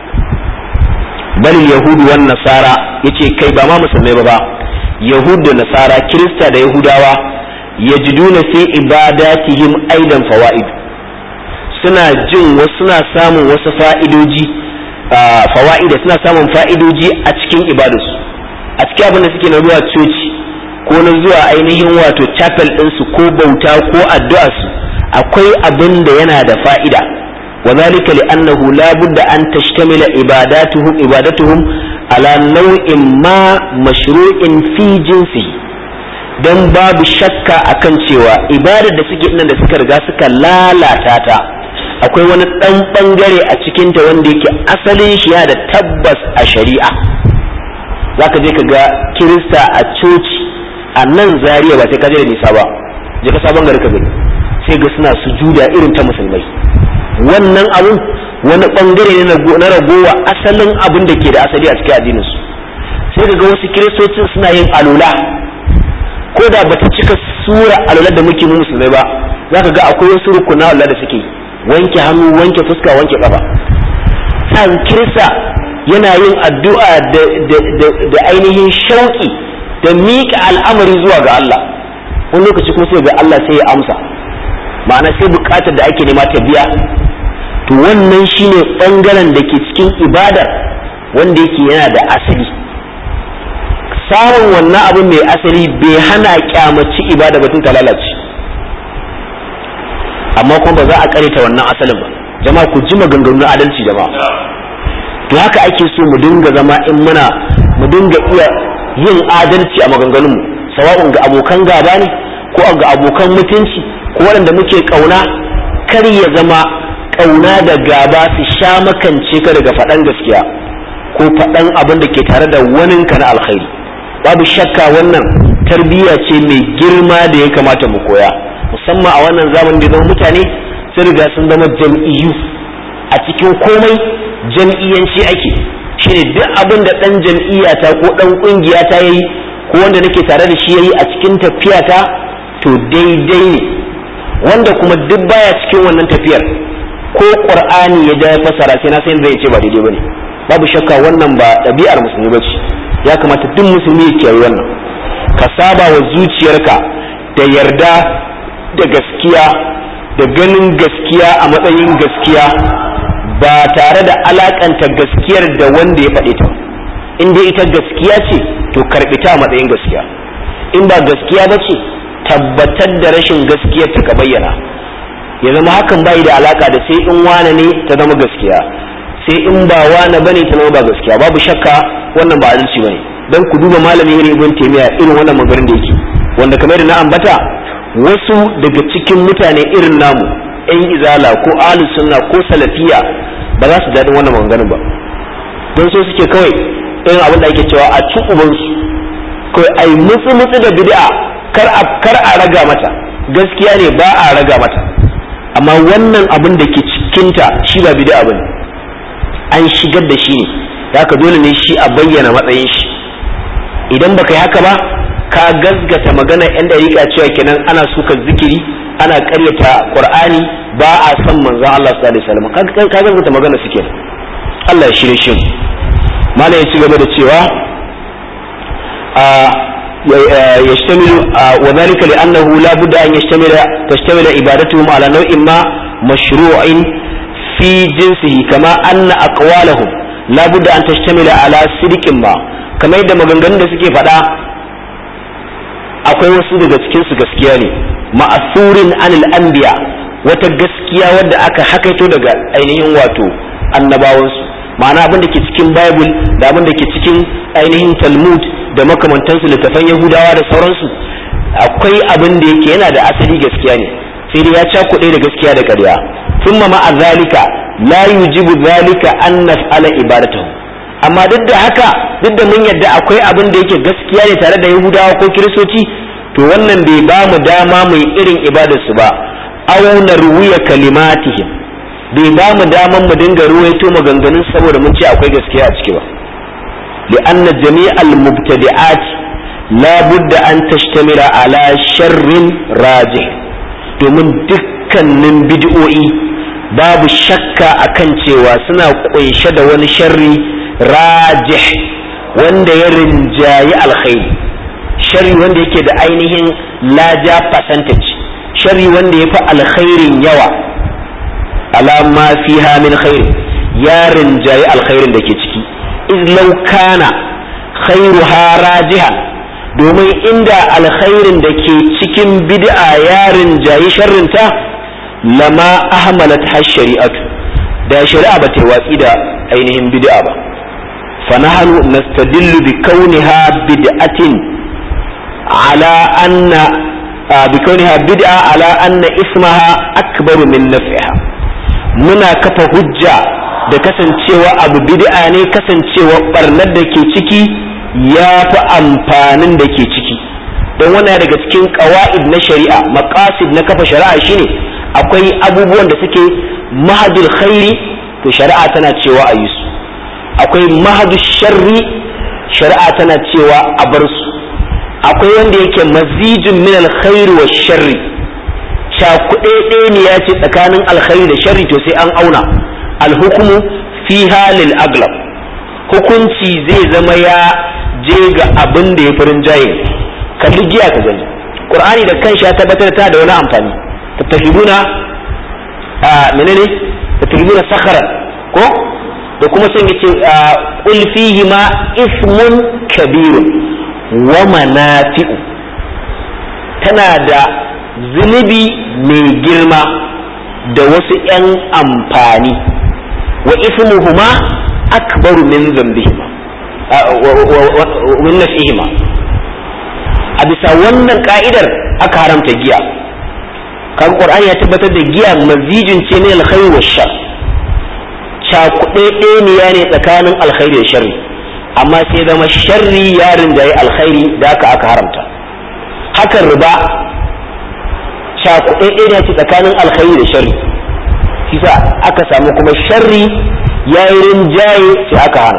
bal yahudu wan nasara yace kai ba ma musulmai ba ba yahud da nasara kirista da yahudawa yajiduna fi ibadatihim aidan fawaid suna jin wasu suna samun wasu fa'idoji fawa'ida suna samun fa'idoji a cikin ibadarsu a cikin abin da suke na zuwa coci ko na zuwa ainihin wato chapel ɗinsu ko bauta ko addu'arsu akwai abin da yana da fa'ida wa zalika li'annahu la budda an tashtamila ibadatuhum ibadatuhum ala nau'in ma mashru'in fi jinsi dan babu shakka akan cewa ibadar da suke nan da suka riga suka lalata ta akwai wani ɗan ɓangare a cikinta wanda yake asalin shi ya da tabbas a shari'a za ka je ka ga kirista a coci a nan zariya ba sai ka je da nisa ba je ka sabon gari ka gani sai ga suna sujuda irin ta musulmai wannan abun wani ɓangare ne na ragowa asalin abin da ke da asali a cikin addininsu sai ka ga wasu kiristocin suna yin alula ko da bata cika sura alula da muke mu musulmai ba za ka ga akwai wasu rukuna alula da suke yi wanke hannu wanke fuska wanke kafa san kirista yana yin addu'a da ainihin shauki da miƙa al'amari zuwa ga Allah wani lokaci kuma sai ga Allah sai ya amsa ma'ana sai buƙatar da ake nema ta biya to wannan shine ɓangaren da ke cikin ibadar wanda yake yana da asali samun wannan abu mai asali bai hana kyamaci ibada batun ta lalace amma kuma ba za a karita wannan asalin ba jama'a ku ji maganganu na adalci jama'a to haka ake so mu dinga zama in muna mu dinga iya yin adalci a maganganunmu sawa'un ga abokan gaba ne ko ga abokan mutunci ko waɗanda muke ƙauna kar ya zama ƙauna da gaba su sha makance ka daga faɗan gaskiya ko faɗan abin da ke tare da waninka na alkhairi babu shakka wannan tarbiyya ce mai girma da ya kamata mu koya musamman a wannan zamanin da zama mutane sun riga sun zama jam'iyyu a cikin komai jam'iyyanci ake shine duk abin da ɗan jam'iyya ta ko ɗan ƙungiya ta yayi ko wanda nake tare da shi yayi a cikin tafiya ta to daidai ne wanda kuma duk baya cikin wannan tafiyar ko qur'ani ya da fasara sai na san zai ce ba daidai bane babu shakka wannan ba ɗabi'ar musulmi bace ya kamata duk musulmi ya kiyaye wannan ka saba wa zuciyarka da yarda da gaskiya da ganin gaskiya a matsayin gaskiya ba tare da alakanta gaskiyar da wanda ya faɗe ta in dai ita gaskiya ce to karɓi ta a matsayin gaskiya in ba gaskiya ba ce tabbatar da rashin gaskiyar ta ka bayyana ya zama hakan bai da alaka da sai in wane ne ta zama gaskiya sai in ba wane bane ta zama ba gaskiya babu shakka wannan ba adalci bane dan ku duba malami irin ibn taymiya irin wannan magarin da yake wanda kamar da na ambata wasu daga cikin mutane irin namu yan izala ko ahlus sunna ko salafiya ba za su daɗin wannan maganganun ba don so suke kawai irin abin da ake cewa a ci ubansu kawai ai mutsu mutsu da bid'a kar a kar a raga mata gaskiya ne ba a raga mata amma wannan abin da ke cikinta shi ba bid'a bane an shigar da shi ne haka dole ne shi a bayyana matsayin shi idan baka yi haka ba ka gazgata magana yan dariƙa cewa kenan ana suka zikiri ana ƙaryata qur'ani ba a san manzon Allah sallallahu alaihi wasallam ka gazgata magana suke Allah ya shirye shi malai ya ci gaba da cewa يشتمل وذلك لأنه لا بد أن يشتمل تشتمل عبادتهم على نوع ما مشروع في جنسه كما أن أقوالهم لا بد أن تشتمل على صدق ما كما يدى مغنغن da suke faɗa akwai wasu daga cikinsu gaskiya ne ma'asurin anil anbiya wata gaskiya wadda aka hakaito daga ainihin wato annabawansu ma'ana abin da ke cikin bible da abin da ke cikin ainihin talmud da makamantansu littafan yahudawa da sauransu akwai abin da yake yana da asali gaskiya ne sai dai ya cakuɗe da gaskiya da ƙarya thumma ma'a zalika la yujibu zalika an naf'ala ibadatahu amma duk da haka duk da mun yadda akwai abin da yake gaskiya ne tare da yahudawa ko kiristoci to wannan bai ba mu dama mai irin ibadarsu ba aw narwiya kalimatihim bai ba mu daman mu dinga ruwaito maganganun saboda mun ce akwai gaskiya a ciki ba لأن جميع المبتدعات لا بد أن تشتمل على شر راجح domin dukkanin bid'o'i babu shakka akan cewa suna kunshe da wani sharri rajih wanda ya rinjayi alkhairi sharri wanda yake da ainihin laja percentage sharri wanda ya fi alkhairin yawa alama fiha min khairi ya rinjayi alkhairin da ke ciki iz law kana khairuha rajihan domin inda alkhairin da ke cikin bid'a ya rinjayi sharrinta lama ahmalat har shari'atu da shari'a ba ta watsi da ainihin bid'a ba fa nahnu nastadillu bi kauniha bid'atin ala anna bi kauniha bid'a ala anna ismaha akbaru min naf'iha muna kafa hujja da kasancewa abu bid'a ne kasancewa barnar da ke ciki ya fi amfanin da ke ciki don wannan daga cikin ƙawa'id na shari'a maqasid na kafa shari'a shine akwai abubuwan da suke mahadul khairi to shari'a tana cewa a yi su akwai mahadul sharri shari'a tana cewa a bar su akwai wanda yake mazijin min alkhairi wa sharri cakuɗe ne ya ce tsakanin alkhairi da sharri to sai an auna alhukumu fiha lil aglab hukunci zai zama ya je ga abin da ya farin jaye kalli giya ka gani qur'ani da kanshi ya tabbatar ta da wani amfani tattahibuna a menene tattahibuna sakharan ko da kuma sun yace qul fihi ma ismun kabirun wa manafi'u tana da zunubi mai girma da wasu 'yan amfani wa ismuhuma akbaru min zambihima min nafihima a bisa wannan ka'idar aka haramta giya kan qur'ani ya tabbatar da giya mazijin ce ne alkhairi wa shar cakuɗe ne ne tsakanin alkhairi da sharri amma sai zama sharri ya rinjaye alkhairi da aka aka haramta hakan riba cakuɗe ne ce tsakanin alkhairi da sharri kisa aka samu kuma sharri ya yi rinjaye sai aka hana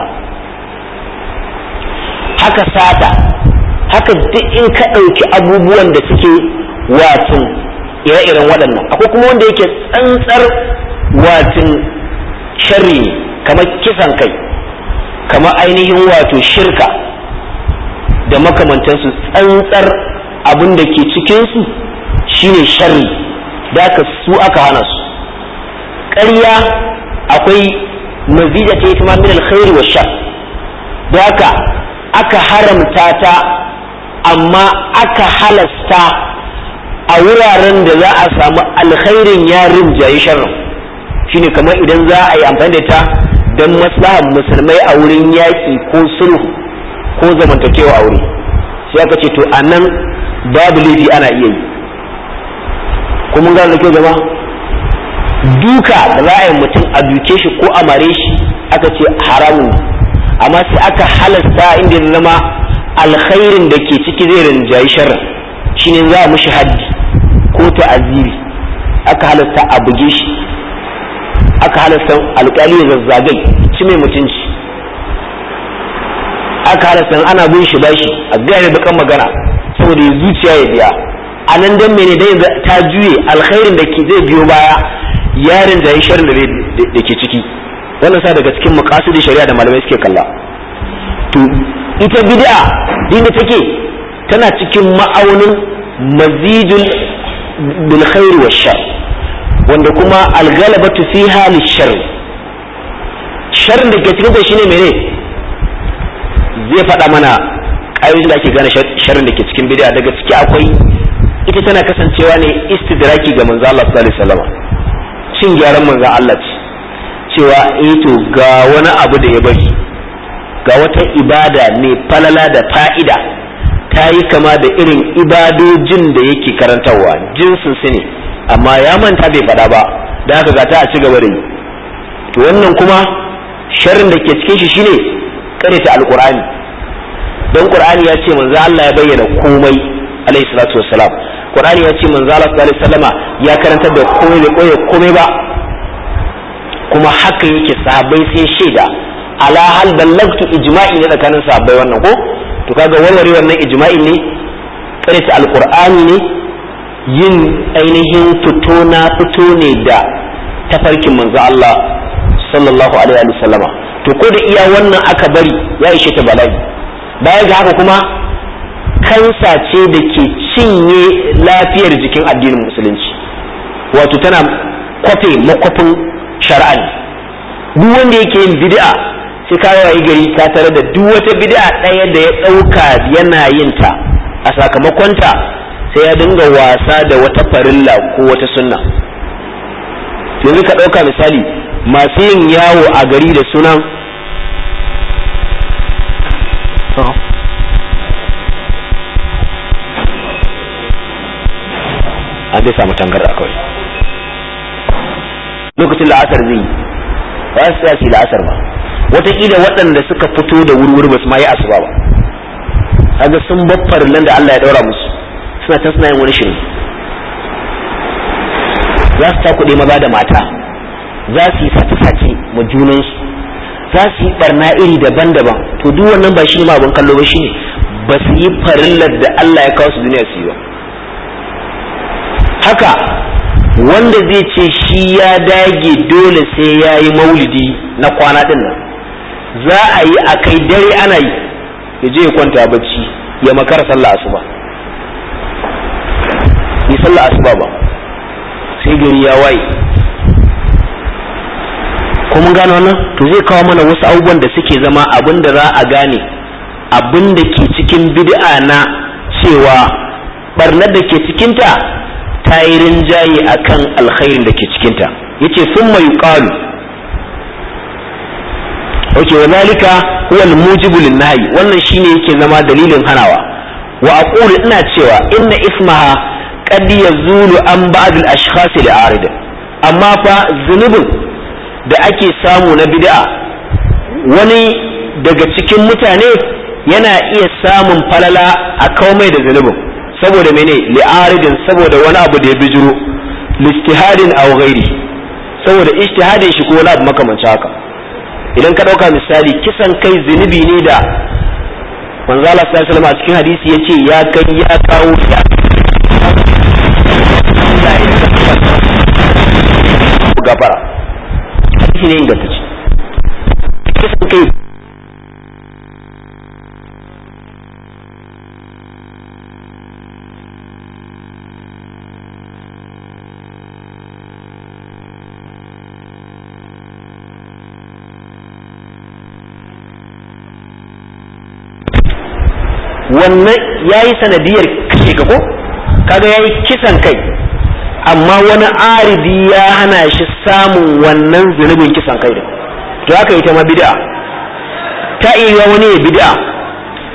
haka sata haka duk in ka ɗauki abubuwan da suke watin ire-iren waɗannan akwai kuma wanda yake tsantsar watin sharri ne kamar kisan kai kamar ainihin wato shirka da makamantansu tsantsar abin da ke cikinsu shine sharri da aka su aka hana su ƙarya akwai mazija ta ita min alkhairi wa shar da haka aka haramta ta amma aka halasta a wuraren da za a samu alkhairin yarin jayi sharrin shine kamar idan za a yi amfani da ta don maslahar musulmai a wurin yaƙi ko sulhu ko zamantakewa aure sai aka ce to a nan babu laifi ana iya yi kuma gane da kyau jama'a duka da za a yi mutum a duke shi ko a mare shi aka ce haramun amma sai aka halasta inda ya zama alkhairin da ke ciki zai rinjayi sharrin shine za a mushi haddi ko ta'aziri aka halasta a buge shi aka halasta alƙali ya zazzagai ci mai mutunci aka halasta ana bin shi bashi a gaya bakan magana saboda ya zuciya ya biya a nan dan mene dai ta juye alkhairin da ke zai biyo baya yarin da ya sharrin da ke ciki wannan sa daga cikin maqasidin shari'a da malamai suke kalla to ita bid'a dinda take tana cikin ma'aunin mazidul bil khair wa shar wanda kuma algalabatu fiha lishar sharrin da ke cikin ta shine mene zai faɗa mana ƙayoyin da ake gane sharrin da ke cikin bid'a daga ciki akwai ita tana kasancewa ne istidraki ga manzo Allah sallallahu alaihi wasallam cin gyaran manzo Allah ce cewa eh to ga wani abu da ya bari ga wata ibada mai falala da fa'ida ta yi kama da irin ibadojin da yake karantarwa jinsin su ne amma ya manta bai faɗa ba da haka ga ta a ci gaba da yi to wannan kuma sharrin da ke cikin shi shine ta alqur'ani don qur'ani ya ce manzo Allah ya bayyana komai alayhi salatu wassalam qur'ani ya ce manzo Allah sallallahu alaihi wasallama ya karantar da komai bai koyi komai ba kuma haka yake sahabbai sai shaida ala hal ballagtu ijma'i ne tsakanin sahabbai wannan ko to kaga warware wannan ijma'i ne karanta alqur'ani ne yin ainihin fito na fito ne da tafarkin manzo Allah sallallahu alaihi wa sallama to ko da iya wannan aka bari ya ishe ta bala'i baya ga haka kuma kansa ce da ke cinye lafiyar jikin addinin musulunci wato tana kwafe makwafin shari'a ne duk wanda yake yin bid'a sai ka yi gari ka tare da duk wata bid'a ɗaya da ya ɗauka yana yin ta a sakamakonta sai ya dinga wasa da wata farilla ko wata sunna yanzu ka ɗauka misali masu yin yawo a gari da sunan an dai samu tangarda kawai lokacin la'asar zai yi ba su tsaya su la'asar ba wataƙila waɗanda suka fito da wurwuri ba su ma yi asuba ba kaga sun baffar nan da Allah ya ɗaura musu suna ta suna yin wani shirin za su takuɗe maza da mata za su yi sace-sace ma junansu za su yi barna iri daban-daban to duk wannan ba shi ne ma abin kallo ba shi ne ba su yi farillar da Allah ya kawo su duniya su yi ba haka wanda zai ce shi ya dage dole sai ya yi maulidi na kwana ɗin nan za a yi a kai dare ana yi ya je ya kwanta bacci ya makara sallah asuba yi sallah asuba ba sai gari ya waye ko mun gano wannan to zai kawo mana wasu abubuwan da suke zama abin da za a gane abin da ke cikin bid'a na cewa barnar da ke cikinta ta yi rinjaye a kan alkhairin da ke cikinta ya ce sun mai ƙalu ok wa zalika huwa almujibu linnahi wannan shine yake zama dalilin hanawa wa aqulu ina cewa inna ismaha qad yazulu an ba'd al-ashkhas li'arid amma fa zunubin da ake samu na bid'a wani daga cikin mutane yana iya samun falala a kaumai da zunubin saboda mene li'aridin saboda wani abu da ya bijiro listihadin aw ghairi saboda ijtihadin shi ko wani abu makamancin haka idan ka dauka misali kisan kai zunubi ne da manzo Allah sallallahu alaihi wasallam a cikin hadisi yace ya kai ya kawo ya gafara hadisi ne ingantacce kisan kai wannan ya yi sanadiyar kashe ka ko kaga ya yi kisan kai amma wani aridi ya hana shi samun wannan zunubin kisan kai da to haka ita ma bid'a ta iya wani ya bid'a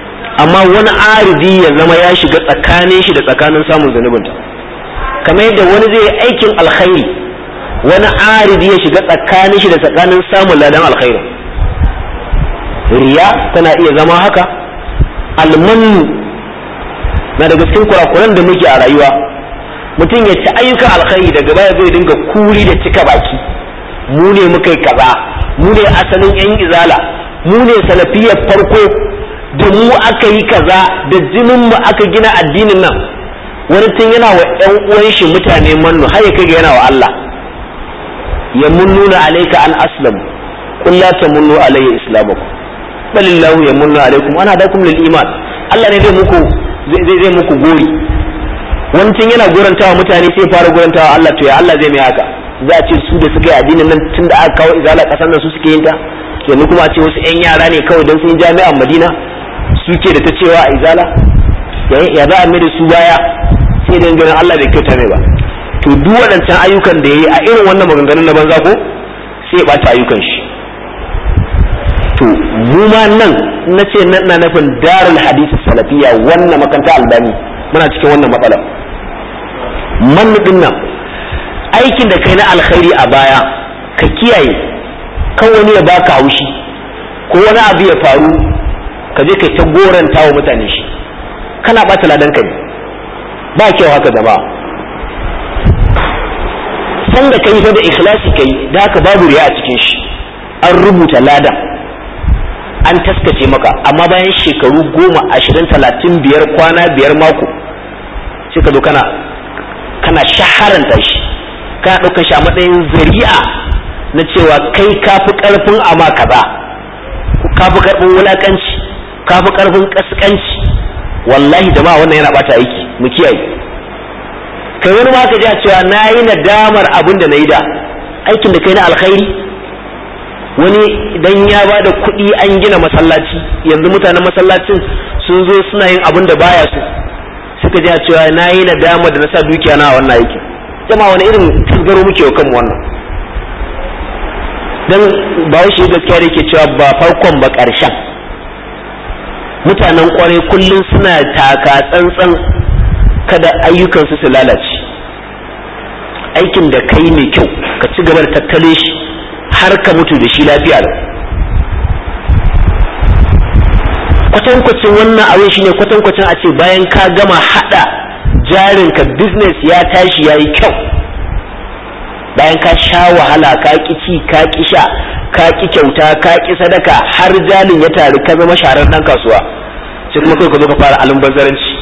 amma wani aridi ya zama ya shiga tsakanin shi da tsakanin samun zunubinta kamar yadda wani zai yi aikin alkhairi wani aridi ya shiga tsakanin shi da tsakanin samun ladan alkhairi riya tana iya zama haka almanu na daga cikin kurakuran da muke a rayuwa mutum ya ci ayyukan alkhairi daga baya zai dinga kuri da cika baki mu ne muka yi kaza mu ne asalin yan izala mu ne salafiyar farko da mu aka yi kaza da jinin mu aka gina addinin nan wani tun yana wa ƴan uwan shi mutane mannu har ya kai ga yana wa Allah ya munnuna alayka an aslam qul la tamunnu alayya islamakum balillahu yamunnu alaykum ana dakum lil iman Allah ne zai muku zai zai muku gori wani tun yana gorantawa mutane sai fara gorantawa Allah to ya Allah zai mai haka za a ce su da suka yi addinin nan tun da aka kawo izala kasan nan su suke yin ta yanzu kuma a ce wasu 'yan yara ne kawai don sun jami'an madina suke da ta cewa a izala ya za a mai da su baya sai da ganin Allah bai kyauta mai ba to duk waɗancan ayyukan da ya yi a irin wannan maganganun na banza ko sai ya ɓata ayyukan shi to mu ma nan na ce na nufin darul hadisi salafiya wannan makanta albani muna cikin wannan matsala man din nan aikin da kai na alkhairi a baya ka kiyaye kan wani ya baka haushi ko wani abu ya faru ka je kai ta goranta wa mutane shi kana bata ladan ka ne ba kyau haka jama'a san da kai fa da ikhlasi kai da haka babu riya a cikin shi an rubuta ladan an taskace maka amma bayan shekaru goma ashirin talatin biyar kwana biyar mako sai ka zo kana kana shaharanta shi kana ɗaukar shi a matsayin zari'a na cewa kai kafi ƙarfin ama kaza kafi ƙarfin wulaƙanci kafi ƙarfin ƙasƙanci wallahi jama'a wannan yana bata aiki mu kiyaye kai wani ma ka ji a cewa na yi nadamar abin da na yi da aikin da kai na alkhairi wani idan ya ba da kuɗi an gina masallaci yanzu mutanen masallacin sun zo suna yin abin da baya su suka ji a cewa na yi nadamar da na sa dukiya na a wannan aikin jama'a wani irin tasgaro muke wa kanmu wannan dan ba shi gaskiya da yake cewa ba farkon ba ƙarshen mutanen kwarai kullum suna taka tsantsan kada ayyukansu su lalace aikin da kai mai kyau ka ci gaba da tattale shi har ka mutu da shi lafiya kwatankwacin wannan abin shine kwatankwacin a ce bayan ka gama hada jarinka business ya tashi ya yi kyau bayan ka sha wahala ka ki ci ka ki sha ka ki kyauta ka ki sadaka har jalin ya taru ka zama sharar dan kasuwa sai kuma kai ka zo ka fara almubazzaranci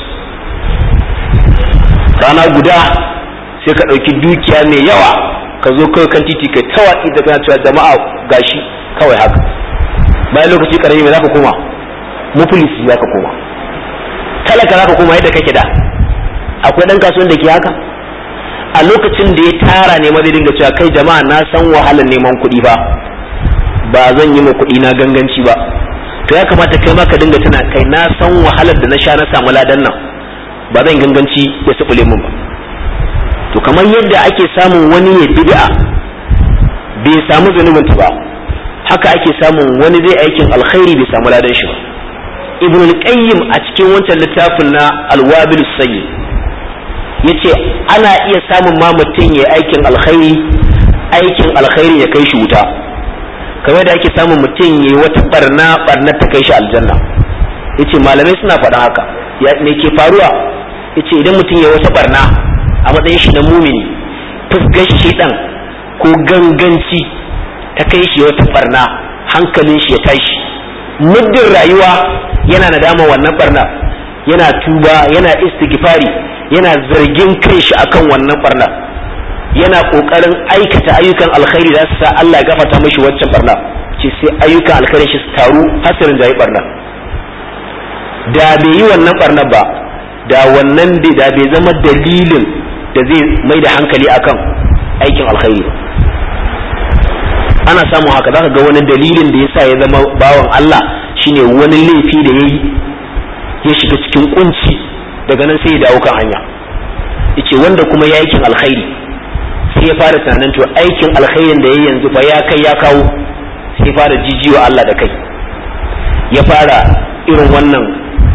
rana guda sai ka ɗauki dukiya mai yawa ka zo kawai kan titi kai tawaki da kana cewa jama'a gashi kawai haka bayan lokaci karami mai zaka koma mufulisi zaka koma talaka zaka koma yadda kake da akwai dan kasuwan da ke haka a lokacin da ya tara ne ma zai dinga cewa kai jama'a na san wahalar neman kuɗi ba ba zan yi ma kuɗi na ganganci ba to ya kamata kai ma ka dinga tuna kai na san wahalar da na sha na samu ladan nan ba zan ganganci ya subule mun ba to kamar yadda ake samun wani ya bid'a bai samu zunubin ta ba haka ake samun wani zai aikin alkhairi bai samu ladan shi ba ibn al-qayyim a cikin wancan littafin na al-wabil sayyid yace ana iya samun ma mutum ya aikin alkhairi aikin alkhairi ya kai shi wuta kamar da ake samun mutum ya wata barna barna ta kai shi aljanna yace malamai suna faɗa haka ya me ke faruwa yace idan mutum ya wata barna a matsayin shi na mumini fusgar shi dan ko ganganci ta kai shi wata barna hankalin shi ya tashi muddin rayuwa yana nadama wannan barna yana tuba yana istighfari yana zargin kanshi akan wannan barna yana kokarin aikata ayyukan alkhairi da su sa Allah ya gafarta mishi waccan barna ce sai ayyukan alkhairi shi su taru hasirin da yi barna da bai yi wannan barna ba da wannan da bai zama dalilin da zai mai da hankali akan aikin alkhairi ba ana samun haka zaka ga wani dalilin da yasa ya zama bawan Allah shine wani laifi da yayi ya shiga cikin kunci daga nan sai ya dawo kan hanya yace wanda kuma ya aikin alkhairi sai ya fara tunanin to aikin alkhairin da yayi yanzu fa ya kai ya kawo sai ya fara jijiwa Allah da kai ya fara irin wannan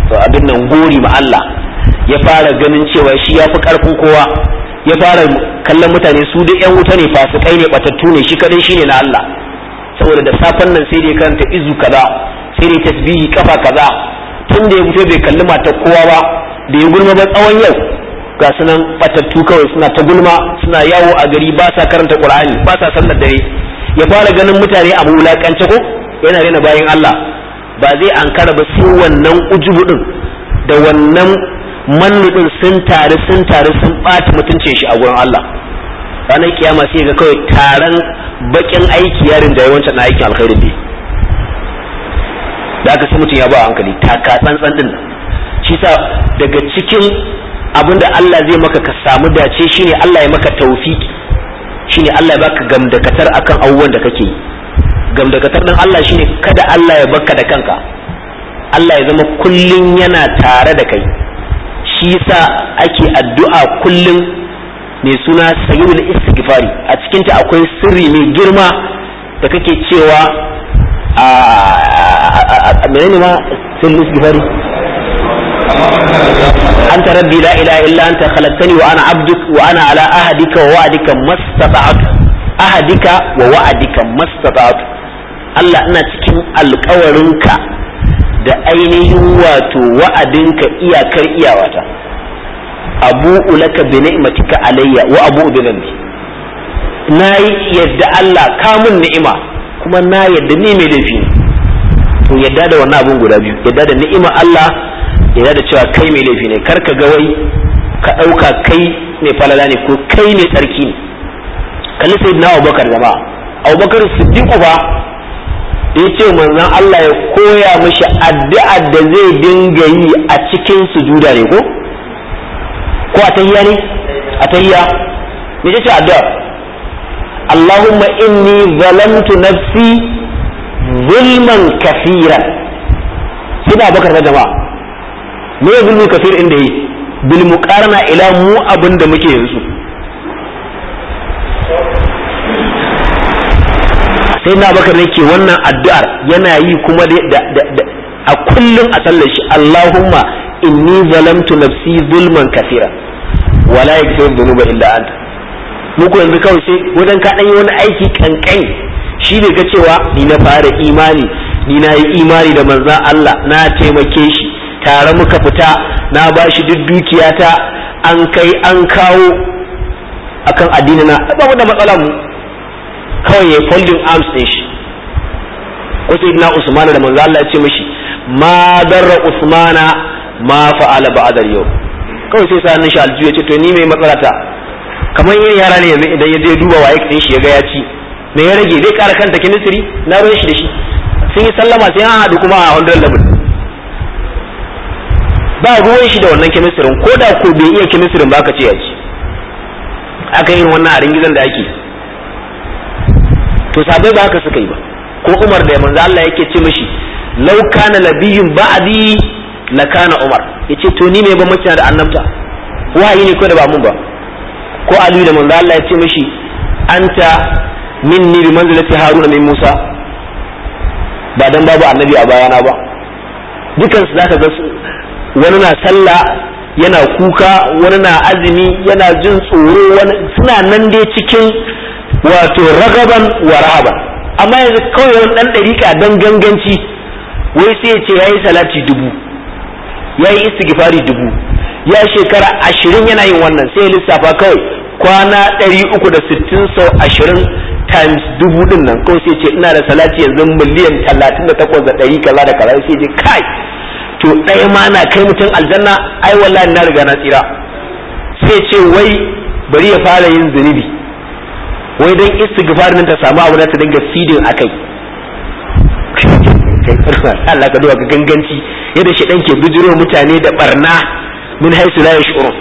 abin nan gori ma Allah ya fara ganin cewa shi ya fi karfin kowa ya fara kallon mutane su da yan wuta ne fasikai ne batattu ne shi kadai shine na Allah saboda da safen nan sai dai karanta izu kaza sai dai tasbihi kafa kaza tun da ya fito bai kalli mata kowa ba da ya gulma ba tsawon yau ga sunan batattu kawai suna ta gulma suna yawo a gari ba sa karanta qur'ani ba sa sallar dare ya fara ganin mutane a wulakance ko yana rena bayan Allah ba zai ankara ba sai wannan ujubu din da wannan mannu din sun tare sun tare sun ɓata mutunce shi a gurin Allah ranar kiyama sai ga kawai taron bakin aiki yarin da yawancin na aikin alkhairin ne da aka sai mutum ya ba hankali taka tsantsan din shi sa daga cikin abin da Allah zai maka ka samu dace shine Allah ya maka taufiki shine Allah ya baka gamdakatar akan abubuwan da kake yi gamdakatar din Allah shine kada Allah ya baka da kanka Allah ya zama kullun yana tare da kai shi yasa ake addu'a kullun mai suna sayyidul istighfari a cikinta akwai sirri mai girma da kake cewa a menene ma sirrul istighfari أنت ربي لا إله إلا أنت خلقتني وأنا عبدك وأنا على أهدك ووعدك ما استطعت أهدك ووعدك ما استطعت Allah ina cikin alkawarinka da ainihin wato wa'adinka iyakar iyawata abu ulaka bi ni'matika alayya wa abu bi dhanbi na yadda Allah kamun ni'ima kuma na yadda ni mai laifi ne to yadda da wannan abun guda biyu yadda da ni'ima Allah yadda da cewa kai mai laifi ne kar ka ga wai ka ɗauka kai mai falala ne ko kai mai tsarki ne kalli sai na abubakar jama'a abubakar siddiqu ba da ya ce manzon Allah ya koya mishi addu'a da zai dinga yi a cikin sujuda ne ko ko a tahiyya ne a tahiyya me ce addu'a Allahumma inni zalamtu nafsi zulman kafiran sai da abubakar da jama'a me ya zulmi kafir inda yi bil muqarana ila mu abin da muke yanzu sai na bakar ne ke wannan addu'ar yana yi kuma da a kullum a sallar shi Allahumma inni zalamtu nafsi zulman kafira wala yaghfiru dhunuba illa anta mu ko yanzu kawai sai wajen ka dan yi wani aiki kankan shi ne ga cewa ni na fara imani ni na yi imani da manzon Allah na taimake shi tare muka fita na ba shi duk dukiyata an kai an kawo akan addini na ba mu da matsala mu kawai ya folding arms ɗin shi wasu na usmana da manzo Allah ya ce mishi ma darra usmana ma fa'ala ba'da yau kawai sai sa shi aljihu ya ce to ni mai matsala ta kamar yin yara ne yanzu idan ya je duba waye ɗin shi ya ga ya ci me ya rage zai ƙara kanta kinisiri na ruwan shi da shi sun yi sallama sai an haɗu kuma a 100 level ba ruwan shi da wannan kemisirin ko da ko bai iya kemisirin ba ka ce ya ci aka yin wannan a ringizan da ake to sabai ba haka suka yi ba ko Umar da manzo Allah yake ce mishi law kana nabiyyun ba'di la kana Umar yace to ni me ba mace da annabta wahayi ne ko da ba mun ba ko Ali da manzo Allah ya ce mishi anta minni bi manzilati Haruna min Musa ba dan babu annabi a bayana ba dukansu zaka ga wani na sallah yana kuka wani na azumi yana jin tsoro wani suna nan dai cikin wato ragaban wa rahaban amma yanzu kawai wani dan dariƙa dan ganganci wai sai ya ce yayi salati dubu yayi istighfari dubu ya shekara ashirin yana yin wannan sai ya lissafa kawai kwana ɗari uku da sittin sau ashirin times dubu din nan kawai sai ce ina da salati yanzu miliyan talatin da takwas da ɗari kaza da kaza sai ce kai to ɗaya ma na kai mutum aljanna ai wallahi na riga na tsira sai ce wai bari ya fara yin zunubi wai don istighfar nan ta samu abu da ta dinga feeding akai Allah ka duba ka ganganci yadda shi ɗan ke bijiro mutane da barna min haisu la yash'urun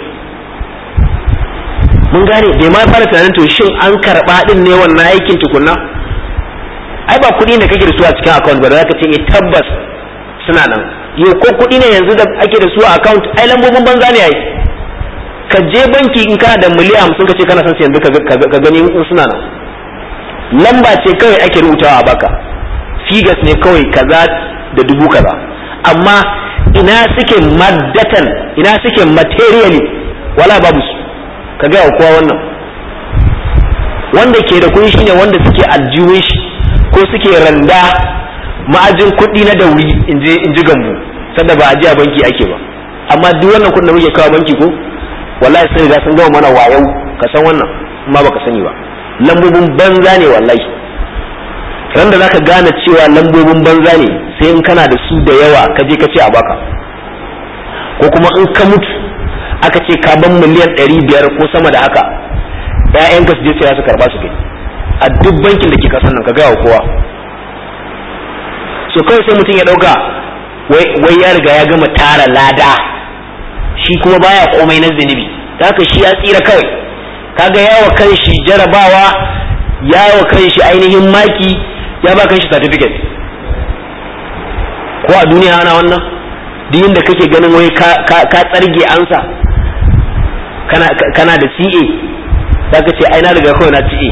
mun gane bai ma fara tunanin to shin an karɓa din ne wannan aikin tukunna ai ba kuɗi ne kake da su a cikin account ba da zaka ce tabbas suna nan yau ko kuɗi ne yanzu da ake da su a account ai lambobin banza ne ai ka je banki in kana da miliyan hamsin ka ce kana son yanzu ka gani in suna nan lamba ce kawai ake rubutawa a baka figas ne kawai kaza da dubu kaza amma ina suke maddatan ina suke materially wala babu su ka gaya wa kowa wannan wanda ke da kuɗi shine wanda suke aljihun shi ko suke randa ma'ajin kuɗi na dauri in ji gambu sanda ba a ji a banki ake ba amma duk wannan kuɗin da muke kawo banki ko wallahi sun riga sun gama mana wayau ka san wannan amma baka sani ba lambobin banza ne wallahi ran da zaka gane cewa lambobin banza ne sai in kana da su da yawa ka je ka ce a baka ko kuma in ka mutu aka ce ka ban miliyan ɗari biyar ko sama da haka ƴaƴanka su je sai su karba su gani a duk bankin da ke kasan nan ka gaya wa kowa so kawai sai mutum ya ɗauka wai ya riga ya gama tara lada shi kuma baya komai na zunubi da haka shi ya tsira kawai kaga yawa kan shi jarabawa yawa kan shi ainihin maki ya ba kan shi certificate ko a duniya ana wannan duk inda kake ganin wai ka tsarge ansa kana kana da CA zaka ce ai na riga kawai na CA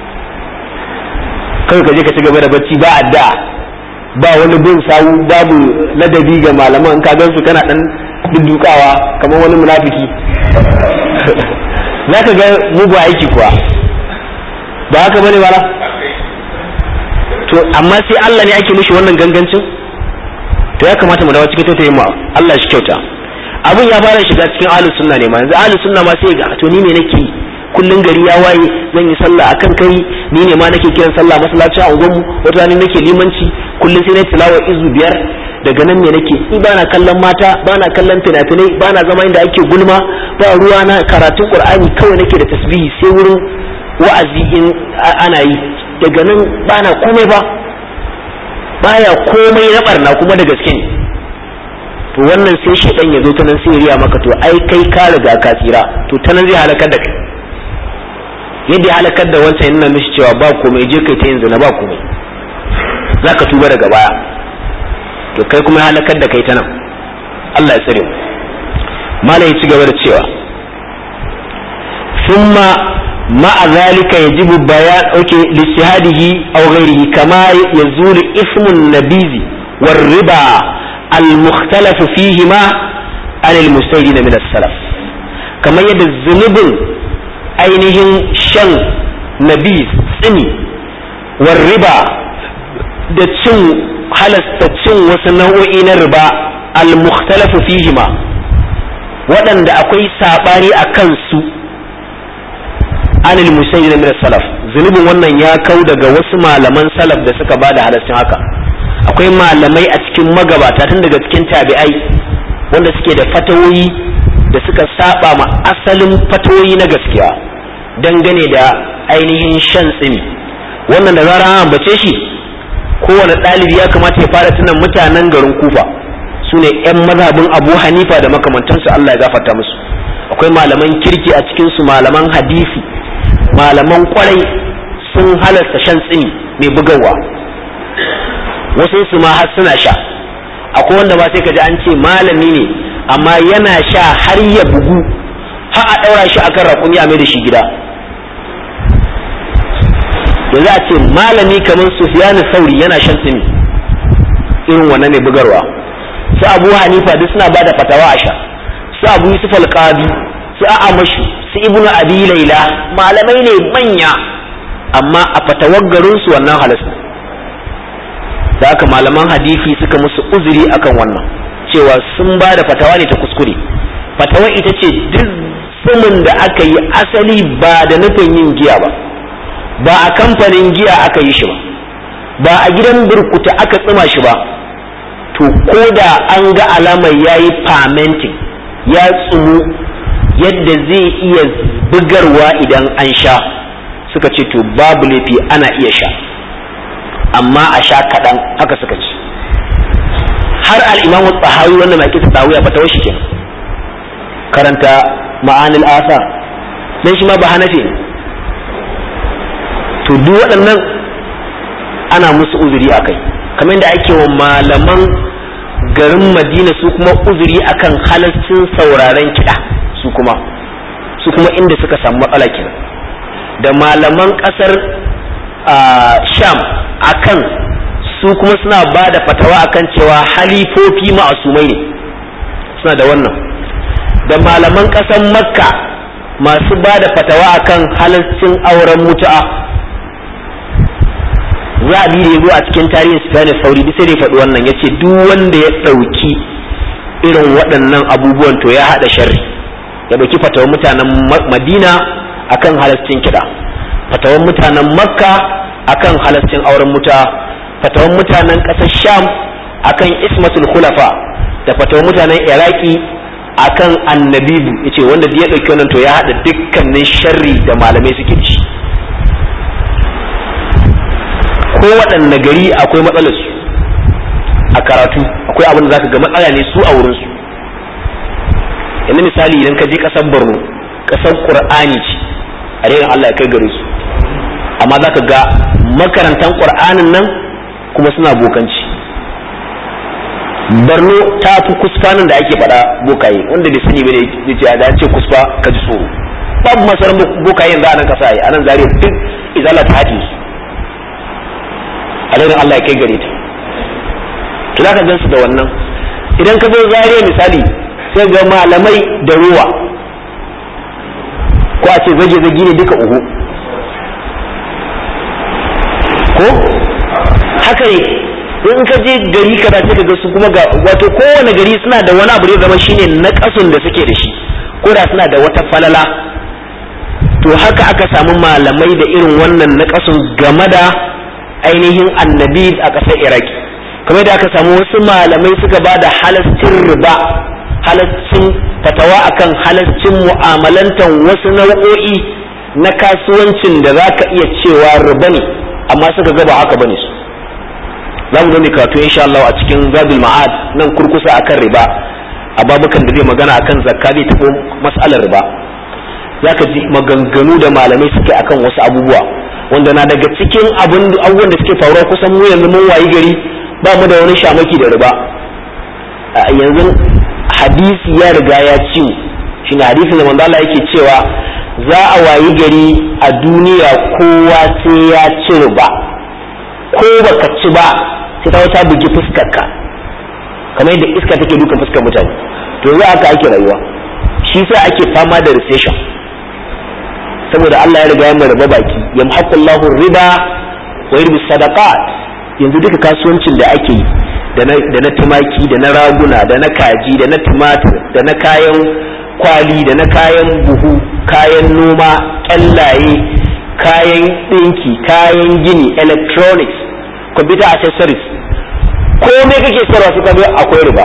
kawai ka je ka ci gaba da bacci ba adda ba wani bin sawu babu ladabi ga malaman ka gan su kana dan duddukawa kamar wani munafiki zaka ga mugu aiki kuwa ba haka bane wala to amma sai Allah ne ake mishi wannan gangancin to ya kamata mu dawo cikin tautayin mu Allah shi kyauta abun ya fara shiga cikin ahlus sunna ne ma yanzu ahlus sunna ma sai ga to ni me nake kullun gari ya waye zan yi sallah akan kai ni ne ma nake kiran sallah masallaci a unguwarmu wata rana nake limanci kullun sai na tilawa izu biyar daga nan me nake ni bana kallon mata bana kallon fina-finai bana zama inda ake gulma ba ruwa na karatun qur'ani kawai nake da tasbihi sai wurin wa'azi in ana yi daga nan bana komai ba baya komai na barna kuma da gaske ne to wannan sai shedan ya zo ta nan sai ya riya maka to ai kai ka riga ka tsira to ta nan zai halakar da kai yadda ya halakar da wancan yana mishi cewa ba komai je kai ta yin zina ba komai za ka tuba daga baya to kai kuma ya halakar da kai ta nan Allah ya tsare mu mala ya ci gaba da cewa thumma ma'a zalika yajibu bayan oke listihadihi aw ghairihi kama yazulu ismun nabizi war riba al mukhtalafu fihi ma an al mustahidin min as-salaf kamar yadda zunubin ainihin shan nabiz tsini war riba da cin halasta cin wasu nau'o'i na riba al mukhtalafu fihi ma waɗanda akwai saɓani a kansu anil musayyid min salaf zunubin wannan ya kau daga wasu malaman salaf da suka bada halastin haka akwai malamai a cikin magabata tun daga cikin tabi'ai wanda suke da fatawoyi da suka saba ma asalin fatawoyi na gaskiya dangane da ainihin shan tsimi wannan da zara an ambace shi kowane ɗalibi ya kamata ya fara tunan mutanen garin kufa su ne 'yan mazhabin abu hanifa da makamantansu allah ya gafarta musu akwai malaman kirki a cikinsu malaman hadisi malaman kwarai sun halasta shan tsini mai bugawa wasu su ma har suna sha akwai wanda ba sai ka ji an ce malami ne amma yana sha har ya bugu har a ɗaura shi akan raƙumi a mai da shi gida da za a ce malami kamar sufiyanu sauri yana shan tsini irin wannan mai bugarwa su abu hanifa duk suna ba da fatawa a sha su abu yusuf alƙadi su a'amashu su ibnu abi laila malamai ne manya amma a fatawar garinsu wannan halas da haka malaman hadisi suka musu uzuri akan wannan cewa sun ba da fatawa ne ta kuskure fatawar ita ce duk tsumin da aka yi asali ba da nufin yin giya ba ba a kamfanin giya aka yi shi ba ba a gidan burkuta aka tsima shi ba to ko da an ga alamar ya yi fermenting ya tsumu yadda zai iya bugarwa idan an sha suka ce to babu laifi ana iya sha amma a sha kaɗan haka suka ce har al'imamu tsahawi wannan mai kisa tsahawi a fata shi kenan karanta ma'anil asa dan shi ma ba hanafi ne to duk waɗannan ana musu uzuri a kai kamar yadda ake wa malaman garin madina su kuma uzuri akan halascin sauraren kiɗa su kuma su kuma inda suka samu matsala kenan da malaman ƙasar sham akan su kuma suna ba da fatawa akan cewa halifofi ma'asumai ne suna da wannan da malaman ƙasar makka masu ba da fatawa akan halascin auren mutu'a za a bi da ya zo a cikin tarihin sufyan sauri sai da ya faɗi wannan ya ce duk wanda ya ɗauki irin waɗannan abubuwan to ya haɗa sharri ya ɗauki fatawan mutanen madina akan halascin kiɗa fatawan mutanen makka akan halascin auren muta fatawan mutanen ƙasar sham akan ismatul khulafa da fatawan mutanen iraki akan annabibu yace wanda ya ɗauki wannan to ya haɗa dukkanin sharri da malamai suke ci ko waɗanne gari akwai matsalar su a karatu akwai abin da zaka ga matsala ne su a wurin su yanzu misali idan ka je ƙasar Borno ƙasar Qur'ani ce a renin Allah ya kai gare su amma zaka ga makarantan Qur'anin nan kuma suna bokanci Borno ta fi kusfanin da ake faɗa bokaye wanda bai sani bane ya ce da ce kusfa ka ji tsoro babu masarar bokaye yanzu a nan kasa a nan zariya duk izala ta haɗe su alherin Allah ya kai gare ta to zaka gansu da wannan idan ka zo zariya misali sai ga malamai da ruwa ko a ce zage zage ne duka uhu ko haka ne in ka je gari ka sai ka ga su kuma ga wato kowane gari suna da wani abu da zama shine na kasun da suke da shi ko da suna da wata falala to haka aka samu malamai da irin wannan na kasun game da ainihin annabi a ƙasar iraki kamar da aka samu wasu malamai suka ba da halascin riba halascin fatawa akan halascin mu'amalantan wasu nau'o'i na kasuwancin da za ka iya cewa riba ne amma suka ga ba haka bane su za mu gani karatu insha Allah a cikin zabil ma'ad nan kurkusa akan riba a babukan da zai magana akan zakka zai tafi mas'alar riba zaka ji maganganu da malamai suke akan wasu abubuwa wanda na daga cikin abubuwan da suke faruwa kusan mu yanzu mun wayi gari ba mu da wani shamaki da riba yanzu hadisi ya riga ya ci shi ne hadisin da manzo Allah yake cewa za a wayi gari a duniya kowa sai ya ci riba ko baka ci ba sai ta wata bugi fuskarka kamar yadda iska take dukan fuskar mutane to za aka ake rayuwa shi sa ake fama da recession saboda Allah ya riga ya riba baki yamhaqullahu riba wa yurbi sadaqat yanzu duka kasuwancin da ake yi da na tumaki da na raguna da na kaji da na tumatir da na kayan kwali da na kayan buhu kayan noma kyallaye kayan ɗinki kayan gini electronics computer accessories komai kake sayarwa su kabe akwai riba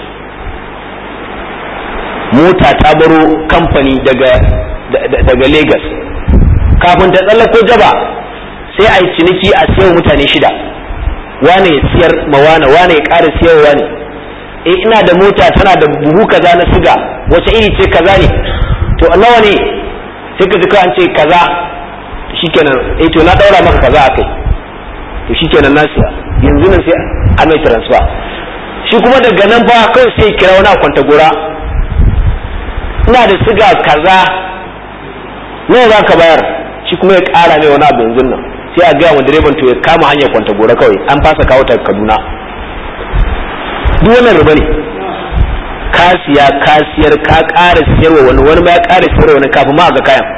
mota ta baro kamfani daga daga Lagos kafin ta tsallako jaba sai a yi ciniki a siyan mutane shida wane ya siyar ma wane wane ya ƙara siyarwa ne eh ina da mota tana da buhu kaza na siga wace iri ce kaza ne to nawa ne sai ka ji an ce kaza shikenan eh to na daura maka kaza akai to shikenan na siya yanzu nan sai a mai transfer shi kuma daga nan fa kawai sai kira wani a kwanta gora ina da siga kaza nawa za ka bayar shi kuma ya ƙara mai wani abu yanzu nan sai a gaya wa direban to ya kama hanyar kwanta gora kawai an fasa kawo ta kaduna duk wannan riba ne ka siya ka siyar ka ƙara siyarwa wani wani ma ya ƙara siyarwa wani kafin ma a ga kayan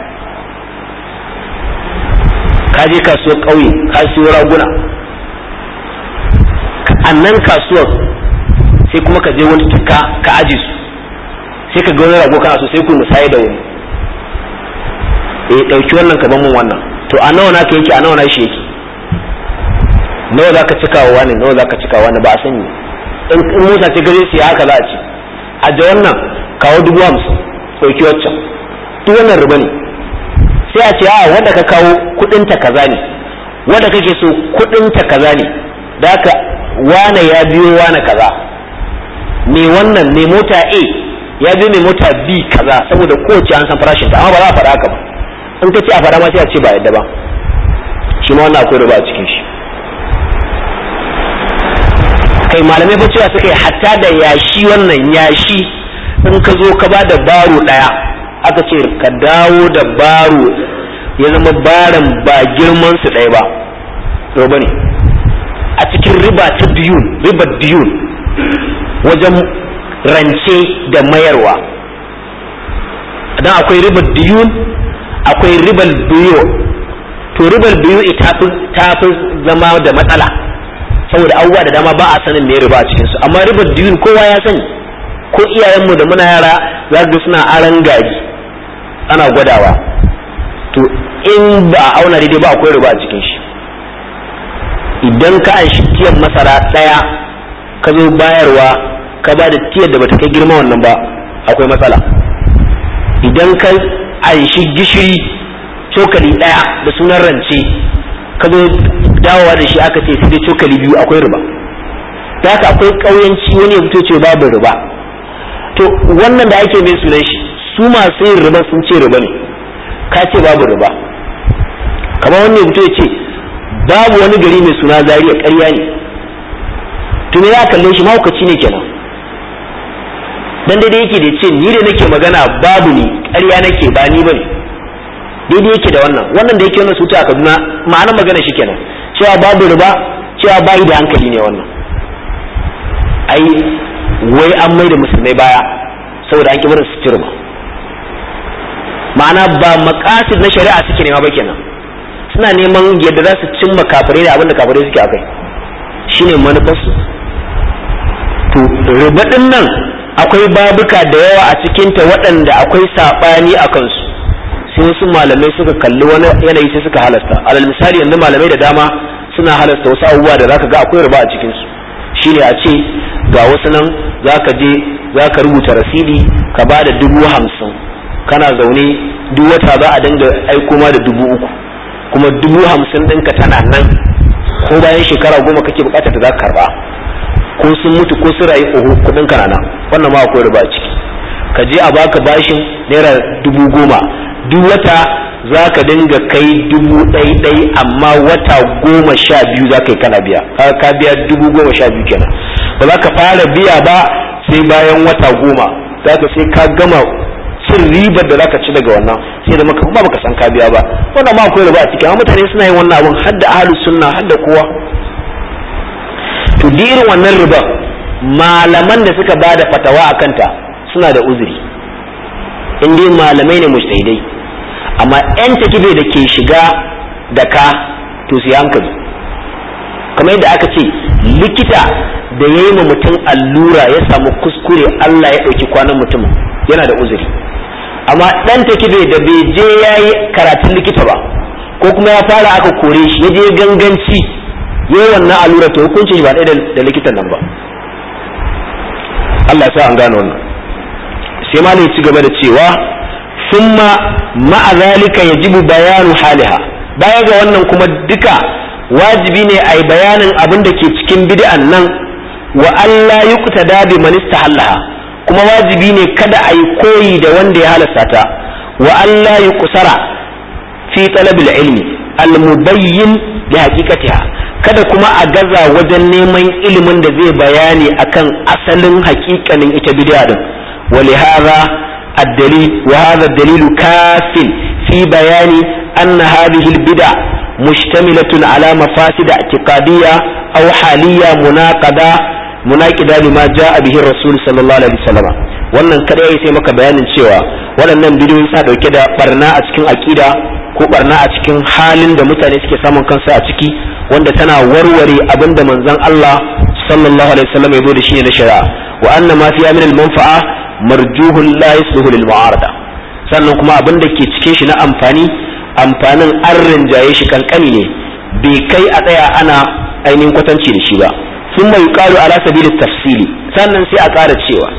ka je kasuwar ƙauye ka siyo raguna a nan kasuwar sai kuma ka je wani tuka ka aji su sai ka ga wani rago kana so sai ku musaye da wani eh dauki wannan ka ban mun wannan to a nawa naka yake a nawa na shi yake nawa zaka cika wa wani nawa zaka cika wa wani ba a sani in in mota ce gare su haka za a ci a da wannan kawo dubu hamsin dauki waccan duk wannan riba ne sai a ce a wanda ka kawo kudin ta kaza ne wanda kake so kudin ta kaza ne da haka wane ya biyo wane kaza me wannan me mota A ya biyo me mota B kaza saboda kowace an san farashin ta amma ba za a faɗa haka ba in ka ce a faɗa ma sai a ce ba yadda ba shi ma wannan akwai riba a cikin shi kai malamai fa cewa suka yi hatta da yashi wannan yashi in ka zo ka ba da baro ɗaya aka ce ka dawo da baro ya zama baran ba girman su ɗaya ba roba ne a cikin riba ta diyun riba diyun wajen rance da mayarwa dan akwai ribar diyun akwai ribar biyo to ribar biyu ta fi zama da matsala saboda abubuwa da dama ba a sanin me riba a cikinsu amma ribar diyun kowa ya sani ko iyayenmu da muna yara za ga suna aran gari ana gwadawa to in ba a auna daidai ba akwai riba a cikin shi idan ka an shi tiyan masara ɗaya ka zo bayarwa ka ba da tiyar da bata kai girma wannan ba akwai matsala idan ka an shi gishiri cokali ɗaya da sunan rance ka zo dawowa da shi aka ce sai dai cokali biyu akwai riba ta haka akwai ƙauyanci wani ya fito ce babu riba to wannan da ake mai sunan shi su masu yin riba sun ce riba ne ka ce babu riba kamar wani ya fito ya ce babu wani gari mai suna zariya ƙarya ne to me ya kalle shi mahaukaci ne kenan dan daidai yake da ce ni da nake magana babu ni ƙarya nake ba ni bane daidai yake da wannan wannan da yake wannan suta a Kaduna ma'anar magana shi kenan cewa babu riba cewa bayi da hankali ne wannan ai wai an mai da musulmai baya saboda an ki barin su ci riba ma'ana ba makasid na shari'a suke nema ba kenan suna neman yadda za su cimma kafirai da abinda kafirai suke akai shine manufarsu to riba din nan akwai babuka da yawa a cikinta waɗanda akwai saɓani a kansu sai wasu malamai suka kalli wani yanayi sai suka halasta alal misali yanzu malamai da dama suna halasta wasu abubuwa da zaka ga akwai riba a cikinsu shine a ce ga wasu nan zaka je zaka rubuta rasidi ka ba da dubu hamsin kana zaune duk wata za a dinga aiko ma da dubu uku kuma dubu hamsin ɗinka tana nan ko bayan shekara goma kake bukatar ta za ka karba ko sun mutu ko sun rayu oho kuɗin ka nan wannan ma akwai riba ciki ka je a baka bashin naira dubu goma duk wata za ka dinga kai dubu ɗai ɗai amma wata goma sha biyu za ka yi kana biya ka biya dubu goma sha biyu kenan ba za ka fara biya ba sai bayan wata goma za ka sai ka gama cin ribar da zaka ci daga wannan sai da maka ba baka san ka biya ba wannan ma akwai riba a ciki amma mutane suna yin wannan abun hadda ahlus sunna hadda kowa to irin wannan riba malaman da suka bada fatawa a kanta suna da uzuri in dai malamai ne mujtahidai amma yan takibe da ke shiga da ka to su hankali kamar yadda aka ce likita da ya yi ma mutum allura ya samu kuskure Allah ya ɗauki kwanan mutum yana da uzuri amma ɗan takibe da bai je ya yi karatun likita ba ko kuma ya fara aka kore shi ya je ganganci ya yi wannan allura to hukuncin shi ba ɗaya da likitan nan ba Allah sa an gane wannan sai ma ci gaba da cewa summa ma'a zalika yajibu bayanu haliha baya ga wannan kuma duka wajibi ne a yi bayanin abin da ke cikin bid'an nan wa Allah yuqtada bi man istahallaha kuma wajibi ne kada a yi koyi da wanda ya halasta ta wa Allah yuqsara fi talabil ilmi al-mubayyin li haqiqatiha kada kuma a gaza wajen neman ilimin da zai bayani akan asalin haƙiƙanin ita bid'a din wa li hadha الدليل وهذا الدليل كاف في بيان أن هذه البدع مشتملة على مفاسد اعتقادية أو حالية مناقضة مناقضة لما جاء به الرسول صلى الله عليه وسلم wannan kada ya sai maka bayanin cewa waɗannan bidiyoyi suna ɗauke da barna a cikin aƙida ko barna a cikin halin da mutane suke samun kansu a ciki wanda tana warware abin da manzon Allah sallallahu alaihi wasallam ya zo da shi ne na shari'a wa anna ma fiya min al-manfa'a marjuhun la yasluhu lil mu'arada sannan kuma abin da ke cikin shi na amfani amfanin an rinjaye shi kankani ne bai kai a tsaya ana ainihin kwatanci da shi ba sun mai kalu ala sabilit tafsili sannan sai a ƙara cewa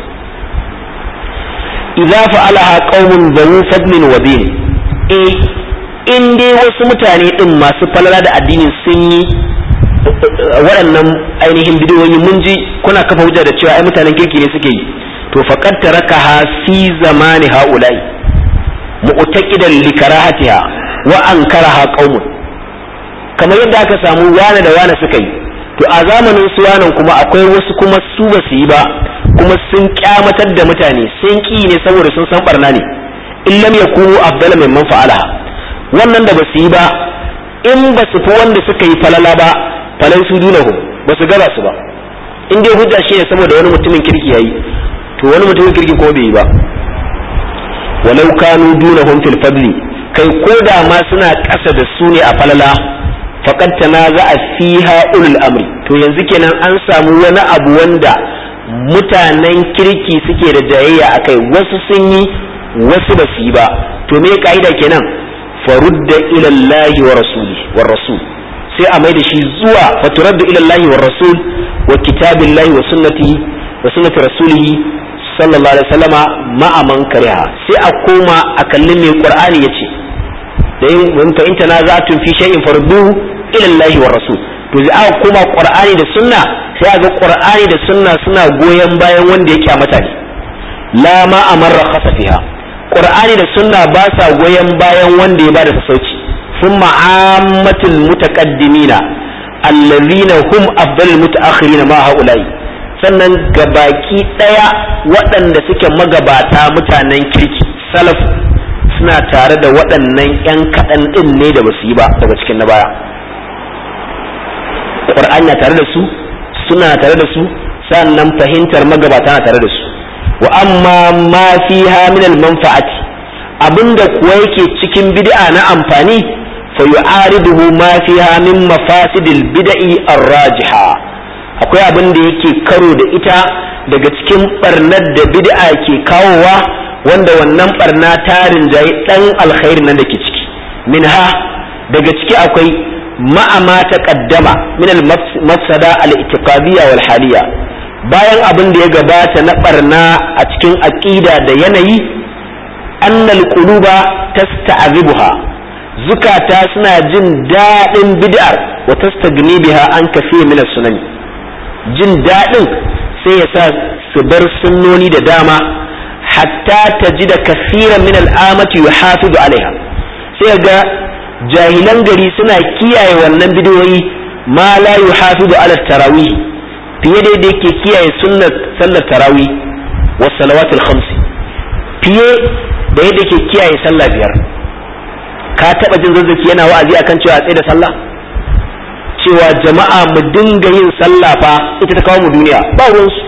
idza fa'alaha qaumun zawu fadlin wa din eh in dai wasu mutane din masu falala da addini sun yi waɗannan ainihin bidiyoyi mun ji kuna kafa hujja da cewa ai mutanen kirki ne suke yi to faqad tarakaha fi zamani haula'i mu'taqidan li karahatiha wa ankaraha qaumun kamar yadda aka samu wane da wane suka yi to a zamanin su wanan kuma akwai wasu kuma su ba su yi ba kuma sun kyamatar da mutane sun ki ne saboda sun san barna ne in lam yakunu afdala mimman fa'alaha wannan da ba su yi ba in ba su fi wanda suka yi falala ba falai su dunahu ba su gara su ba in dai hujja shi ne saboda wani mutumin kirki yayi to wani mutumin kirki ko bai yi ba walau kanu dunahum fil fadli kai ko da ma suna ƙasa da su ne a falala faqad tanaza'a fiha ulul amri to yanzu kenan an samu wani abu wanda mutanen kirki suke da jayayya akai wasu sun yi wasu ba su yi ba to me ka'ida kenan farudda ila Allah wa rasuli wa rasul sai a mai da shi zuwa faturaddu ila Allah wa rasul wa kitabillahi wa sunnati wa sunnati rasulihi sallallahu alaihi wasallama ma'a man kariha sai a koma a kalli mai qur'ani yace da yin mun fa inta nazatun fi shay'in farduhu ila Allah wa rasul to sai aka koma qur'ani da sunna sai ga qur'ani da sunna suna goyon bayan wanda ya kyamata ne la ma amarra khasa fiha qur'ani da sunna ba sa goyon bayan wanda ya bada sassauci thumma ammatul mutaqaddimina allazina hum afdalul mutaakhirina ma haula'i sannan gabaki daya waɗanda suke magabata mutanen kirki salaf suna tare da waɗannan 'yan kaɗan ɗin ne da basu yi ba daga cikin na baya ƙur'ani na tare da su suna tare da su sannan fahimtar magabata na tare da su wa amma ma fiha min al-manfa'ati abinda kuwa yake cikin bid'a na amfani fa yu'ariduhu ma fiha min mafasidil bid'i ar-rajiha akwai abin da yake karo da ita daga cikin barnar da bid'a ke kawowa wanda wannan barna ta rinjayi dan alkhairi nan da ke ciki minha daga ciki akwai ma'ama ta kaddama min al-mafsada al-i'tiqadiyya wal haliyya bayan abin da ya gabata na barna a cikin aqida da yanayi annal quluba tasta'zibuha zukata suna jin daɗin bid'ar wa tastagni biha an kafi min sunan jin daɗin sai ya sa su bar sunnoni da dama hatta tajida kaseeran min al'amati yuhafizu alaiha sai ga jahilan gari suna kiyaye wannan bidiyoyi ma la yuhafizu ala tarawih fiye da yake kiyaye sunnar sallar tarawih wa salawatul khamsi fiye da yadda yake kiyaye sallah biyar ka taba jin zazzaki yana wa'azi akan cewa a tsaye da sallah cewa jama'a mu dinga yin sallah fa ita ta kawo mu duniya ba ruwansu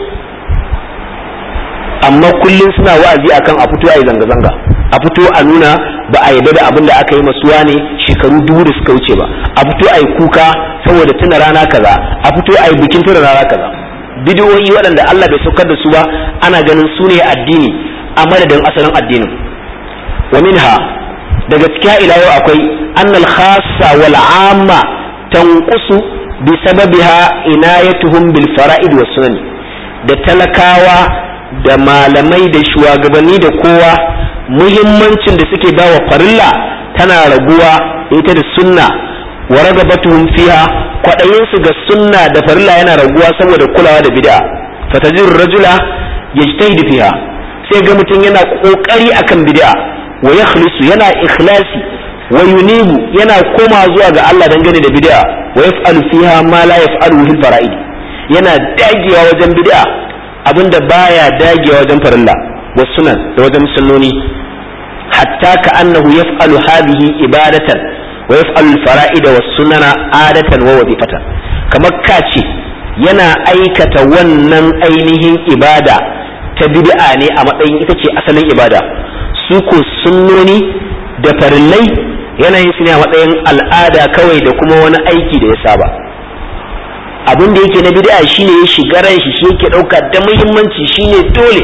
amma kullum suna wa'azi akan a fito a yi zanga-zanga a fito a nuna ba a yarda da abin da aka yi masuwa ne shekaru dubu da suka wuce ba a fito a yi kuka saboda tuna rana kaza a fito a yi bikin tuna rana kaza bidiyoyi waɗanda Allah bai saukar da su ba ana ganin su ne addini a madadin asalin addinin wa minha daga cikin ila yau akwai annal khassa wal amma tanqusu bi sababiha inayatuhum bil fara'id was sunan da talakawa da malamai da shugabanni da kowa muhimmancin da suke bawa farilla tana raguwa ita da sunna wa ragabatuhum fiha kwadayin su ga sunna da farilla yana raguwa saboda kulawa da bid'a fatajir rajula yajtahidu fiha sai ga mutum yana kokari akan bid'a wa yakhlisu yana ikhlasi wa yunibu yana koma zuwa ga Allah dangane da bid'a wa yaf'alu fiha ma la yaf'alu fil fara'id yana dagewa wajen bid'a abinda baya dagewa wajen farilla wa sunan da wajen sunnoni hatta ka annahu yaf'alu hadhihi ibadatan wa yaf'alu al-fara'ida was sunana adatan wa wazifatan kamar kace yana aikata wannan ainihin ibada ta bid'a ne a matsayin ita ce asalin ibada su ko sunnoni da farillai yanayin su ne a matsayin al'ada kawai da kuma wani aiki da ya saba abin da yake na bid'a shine ya shiga ran shi shi yake dauka da muhimmanci shine dole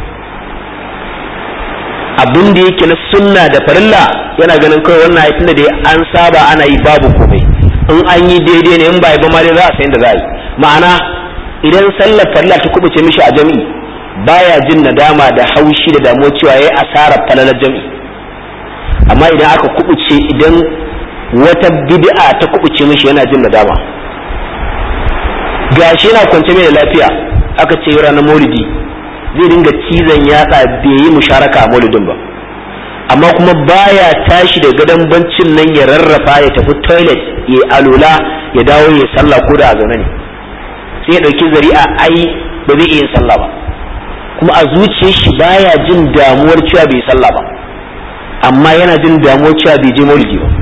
abin da yake na sunna da farilla yana ganin kawai wannan aikin da dai an saba ana yi babu komai in an yi daidai ne in ba ba ma dai za a san da za a yi ma'ana idan sallar farilla ta kubuce mishi a jami'i baya jin nadama da haushi da damuwa cewa yayi asarar falalar jami'i amma idan aka kubuce idan wata bid'a ta kubuce mishi yana jin nadama gashi yana kwance mai da lafiya aka ce ranar maulidi zai dinga cizon yatsa bai yi musharaka a maulidin ba amma kuma baya tashi da gadon bancin nan ya rarrafa ya tafi toilet ya alula ya dawo ya sallah ko da a zaune ne sai ya ɗauki zari'a ai ba zai iya sallah ba kuma a zuciyar shi baya jin damuwar cewa bai sallah ba amma yana jin damuwar cewa bai je maulidi ba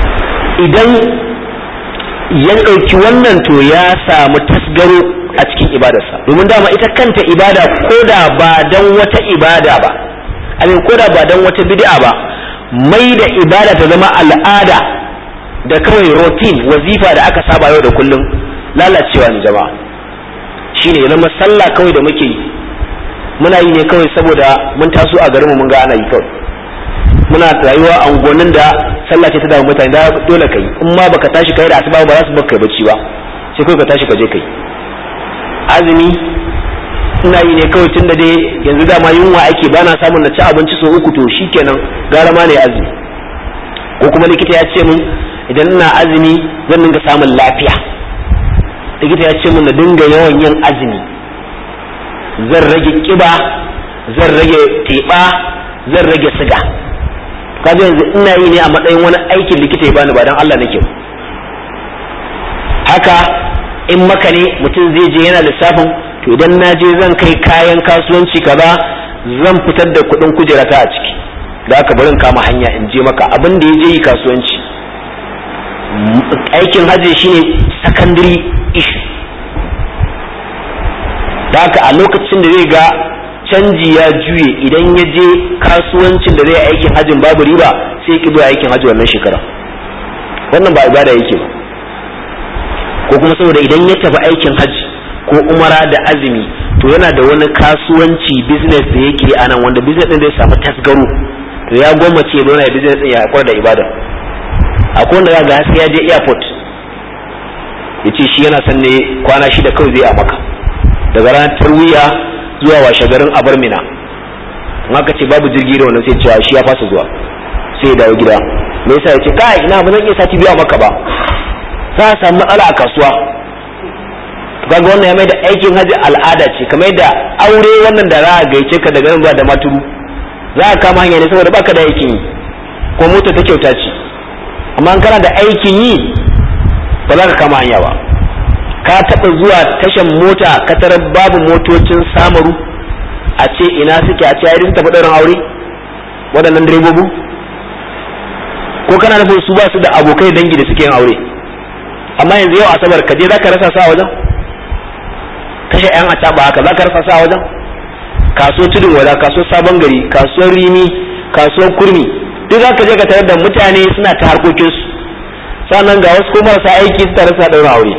idan ya ɗauki wannan to ya samu tasgaro a cikin cikin ibadarsa domin dama ita kanta ibada ko da ba dan wata ibada ba abin ko da ba dan wata bid'a ba mai da ibada ta zama al'ada da kawai routine wazifa da aka saba yau da kullum lalacewa ne jama'a shine ya zama sallah kawai da muke yi muna yi ne kawai saboda mun taso a garinmu mun ga ana yi kawai muna rayuwa a unguwannin da sallah ce ta damu mutane da dole kai in ma baka tashi kai da asuba ba za su baka bacci ba sai kawai ka tashi ka je kai azumi ina yi ne kawai tun da dai yanzu dama yunwa ake ba na samun na ci abinci sau uku to shikenan gara ma ne azumi ko kuma likita ya ce mun idan ina azumi zan dinga samun lafiya likita ya ce mun na dinga yawan yin azumi zan rage kiba zan rage teɓa zan rage siga kaga yanzu ina yi ne a matsayin wani aikin likita ya bani ba dan Allah nake haka in maka ne mutum zai je yana lissafin to idan na je zan kai kayan kasuwanci kaza zan fitar da kuɗin kujerata a ciki da aka barin kama hanya in je maka abin da ya je yi kasuwanci aikin hajji shine secondary issue da haka a lokacin da zai ga canji ya juye idan ya je kasuwancin da zai aikin hajjin babu riba sai ki zuwa aikin hajji wannan shekara wannan ba ibada yake ba ko kuma saboda idan ya tafi aikin hajji ko umara da azumi to yana da wani kasuwanci business da yake a nan wanda business din zai samu tasgaro to ya gwammace ya zauna business din ya haƙura da ibada akwai wanda za ga sai ya je airport ya ce shi yana son ne kwana shida kawai zai a maka daga ranar tarwiya zuwa washe garin abar mina in aka ce babu jirgi da wannan sai cewa shi ya fasa zuwa sai ya dawo gida me yasa ya ce kai ina ba zan iya sati biyu a maka ba za a samu matsala a kasuwa kaga wannan ya mai da aikin haji al'ada ce kamar da aure wannan da za a gaice ka daga nan zuwa da maturu za a kama hanya ne saboda baka da aikin yi ko mota ta kyauta ce amma in kana da aikin yi ba za ka kama hanya ba ka taɓa zuwa tashan mota ka tarar babu motocin samaru a ce ina suke a ce ai tafi ɗaurin aure waɗannan direbobi ko kana nufin su ba su da abokai dangi da suke yin aure amma yanzu yau asabar ka je za ka rasa sa wajen kashe yan a ba haka za ka rasa sa wajen kasuwar tudun wada kasuwar sabon gari kasuwar rimi kasuwar kurmi duk za ka je ka tarar da mutane suna ta harkokinsu sannan ga wasu kuma marasa aiki su rasa ɗaurin aure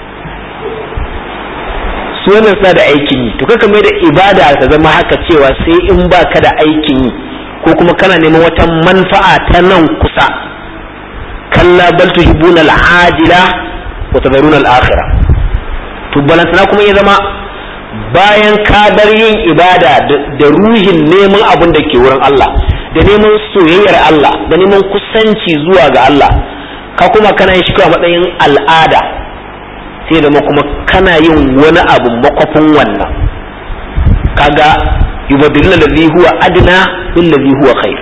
su wannan suna da aikin yi to kaka mai da ibada ta zama haka cewa sai in ba ka da aikin yi ko kuma kana neman wata manfa'a ta nan kusa kalla bal tuhibbuna al-ajila wa tadharuna al-akhirah to balantana kuma ya zama bayan ka bar yin ibada da ruhin neman abin da ke wurin Allah da neman soyayyar Allah da neman kusanci zuwa ga Allah ka kuma kana yin shi kawai matsayin al'ada sai zama kuma kana yin wani abu makwafin wannan kaga yubadilna ladhi huwa adna bil ladhi huwa khair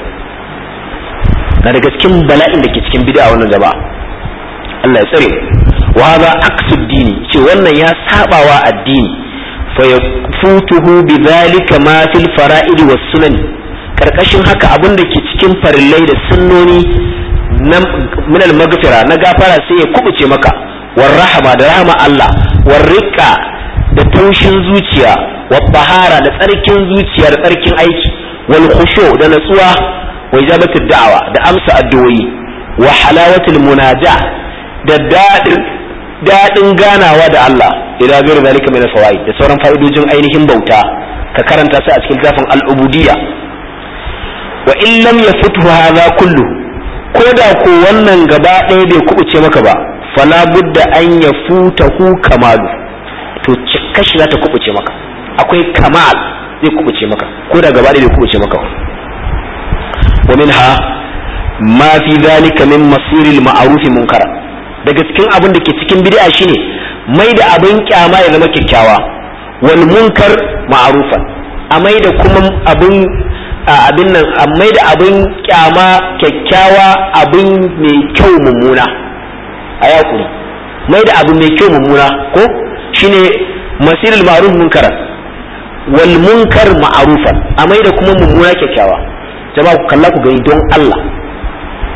na daga cikin bala'in da ke cikin bid'a wannan gaba Allah ya tsare wa hadha aqsud dini ce wannan ya sabawa addini fa yafutuhu bidhalika ma fil fara'id was sunan karkashin haka abin da ke cikin farillai da sunnoni na min al magfira na gafara sai ya kubuce maka war rahama da rahama Allah war riqa da taushin zuciya wa bahara da tsarkin zuciya da tsarkin aiki wal khushu da natsuwa wa ijabatu da'awa da amsa addu'o'i wa halawatul munaja da dadin dadin ganawa da Allah ila gairu zalika min fawaid da sauran fa'idojin ainihin bauta ka karanta su a cikin zafin al-ubudiyya wa in lam yafutu hadha kullu ko da ko wannan gaba ɗaya bai kubuce maka ba fala budda an yafutahu kamalu to kashi za ta kubuce maka akwai kamal zai kubuce maka ko da gaba ɗaya bai kubuce maka wa minha ma fi zalika min masiril ma'ruf munkara daga cikin abin da ke cikin bid'a shine mai da abin kyama ya zama kyakkyawa wal munkar ma'rufan a mai da kuma abin abin nan a mai da abin kyama kyakkyawa abin mai kyau mummuna a yakuri mai da abin mai kyau mummuna ko shine masiril ma'ruf munkara wal munkar ma'rufan a mai da kuma mummuna kyakkyawa jama'a ku kalla ku gani don Allah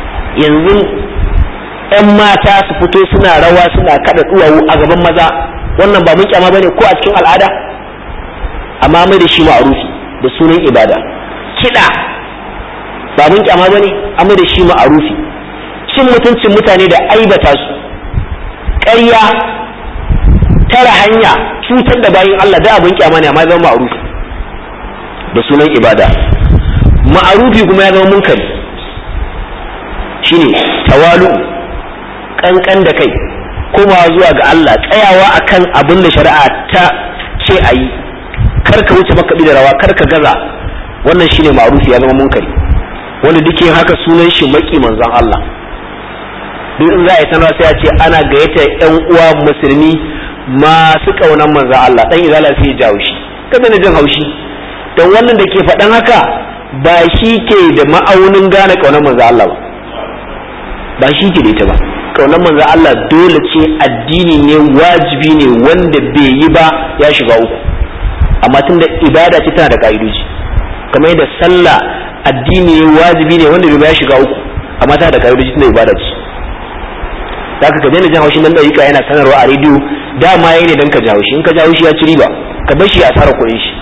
yanzu ‘yan mata su fito suna rawa suna kada duwawu a gaban maza wannan ba mun kyama bane ko a cikin al'ada amma mai da shi ma'arufi da sunan ibada kiɗa ba mun kyama bane amma da shi ma'arufi cin mutuncin mutane da aibata su ƙarya tara hanya cutar da bayin Allah da abin kyama ne amma zama ma'arufi da sunan ibada ma'arufi kuma ya zama munkari shine tawalu kankan da kai komawa zuwa ga Allah tsayawa akan abin da shari'a ta ce a yi kar ka wuce makaɗi da rawa kar ka gaza wannan shine ma'arufi ya zama munkari wanda duk yin haka sunan shi maki manzon Allah duk in za a yi sanarwa sai a ce ana gayyata yan uwa musulmi masu ƙaunar manzon Allah dan izala sai ya jawo shi kada na jin haushi don wannan da ke faɗan haka ba shi ke da ma'aunin gane ƙaunar manzon Allah ba ba shi ke da ita ba ƙaunar manzon Allah dole ce addini ne wajibi ne wanda bai yi ba ya shiga uku amma tunda ibada ce tana da ka'idoji kamar yadda sallah addini ne wajibi ne wanda bai ba ya shiga uku amma tana da ka'idoji tunda ibada ce zaka ka daina jan haushin nan dariƙa yana sanarwa a rediyo dama yayi ne dan ka jawo shi in ka jawo shi ya ci riba ka bar shi a tsara kuɗin shi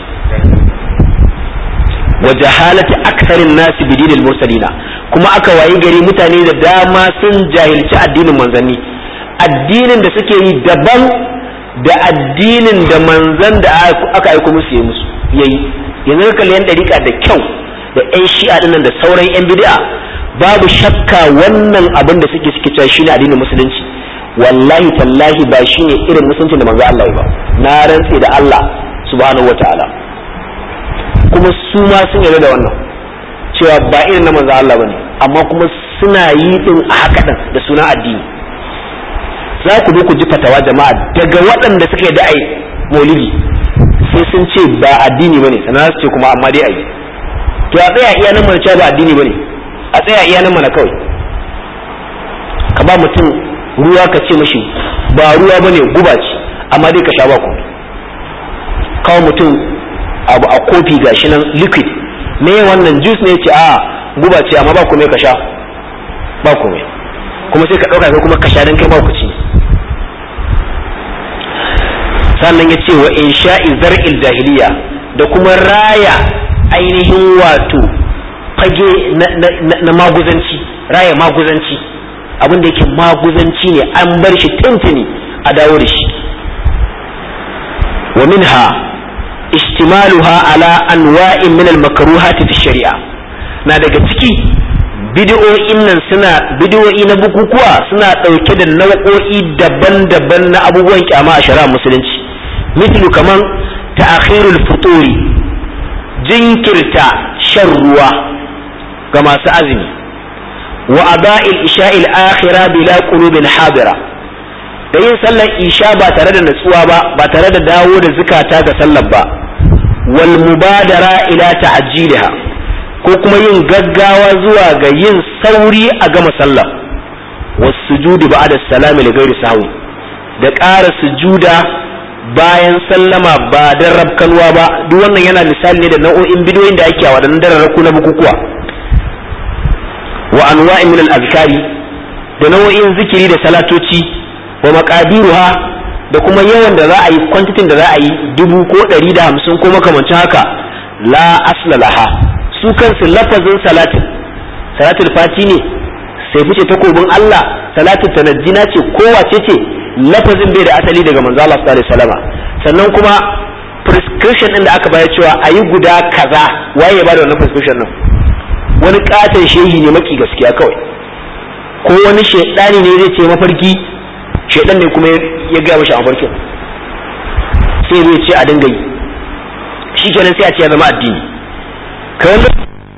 wa jahalati aktharin nasi bi dinil mursalina kuma aka wayi gari mutane da dama sun jahilci addinin manzanni addinin da suke yi daban da addinin da manzan da aka aiko musu yi musu yayi yanzu ka kalli yan dariƙa da kyau da yan shi'a dinnan da sauran yan bid'a babu shakka wannan abin da suke suke cewa shine addinin musulunci wallahi tallahi ba shine irin musulunci da manzo Allah ba na rantse da Allah subhanahu wataala kuma su ma sun yarda da wannan cewa ba irin na manzo Allah bane amma kuma suna yi din a haka din da sunan addini za ku zo ku ji fatawa jama'a daga waɗanda suka yi da'ai maulidi sai sun ce ba addini bane sannan su ce kuma amma dai ayi to a tsaya iya nan mana cewa ba addini bane a tsaya iya nan mana kawai ka ba mutum ruwa ka ce mashi ba ruwa bane guba ce amma dai ka sha ba ku kawo mutum abu a kofi gashi nan liquid me wannan juice ne ce a guba ce amma ba komai ka sha ba komai kuma sai ka ɗauka kai kuma ka sha dan kai ba ku ci sannan ya ce wa insha'i zar'il jahiliya da kuma raya ainihin wato fage na maguzanci raya maguzanci abin da yake maguzanci ne an bar shi tuntuni a dawo da shi wa minha ishtimaluha ala anwa'in min al-makruhati fi shari'a na daga ciki bid'o'in nan suna bid'o'i na bukukuwa suna dauke da nau'o'i daban-daban na abubuwan kyama a shari'a musulunci mithlu kaman ta'khirul futuri jinkirta shan ruwa ga masu azumi wa ada'il isha'il akhira bila qulubin hadira da yin sallar isha ba tare da natsuwa ba ba tare da dawo da zukata ga sallar ba wal mubadara ila ta'jiliha ko kuma yin gaggawa zuwa ga yin sauri a gama sallah was sujudi ba'da salami li ghairi sahwi da ƙara sujuda bayan sallama ba dan rabkanwa ba duk wannan yana misali ne da nau'o'in bidiyoyin da ake a waɗannan dararraku na bukukuwa wa anwa'in min al-azkari da nau'o'in zikiri da salatoci wa maqadiruha da kuma yawan da za a yi kwantitin da za a yi dubu ko ɗari da hamsin ko makamancin haka la asla laha su kansu lafazin salatin salatul fati ne sai fice takobin Allah salatul tanajjina ce kowace ce lafazin bai da asali daga manzo Allah sallallahu alaihi wasallam sannan kuma prescription din da aka bayar cewa ayi guda kaza waye ya bada wannan prescription nan wani katon shehi ne maki gaskiya kawai ko wani shedani ne zai ce mafarki shedan ne kuma ya gaya mashi a farkin sai zai ce a dinga yi shi kenan sai a ce ya zama addini kawai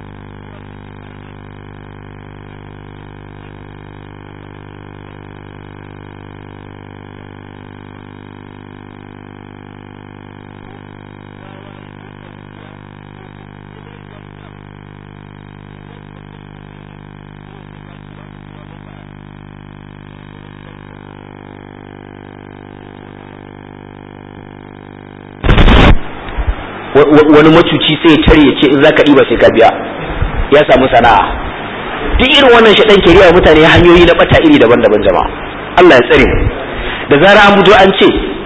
wani macuci sai ya tare ya ce in zaka ɗiba sai ka biya ya samu sana'a duk irin wannan shaɗan ke riya mutane hanyoyi na bata iri daban-daban jama'a Allah ya tsare da zara an fito an ce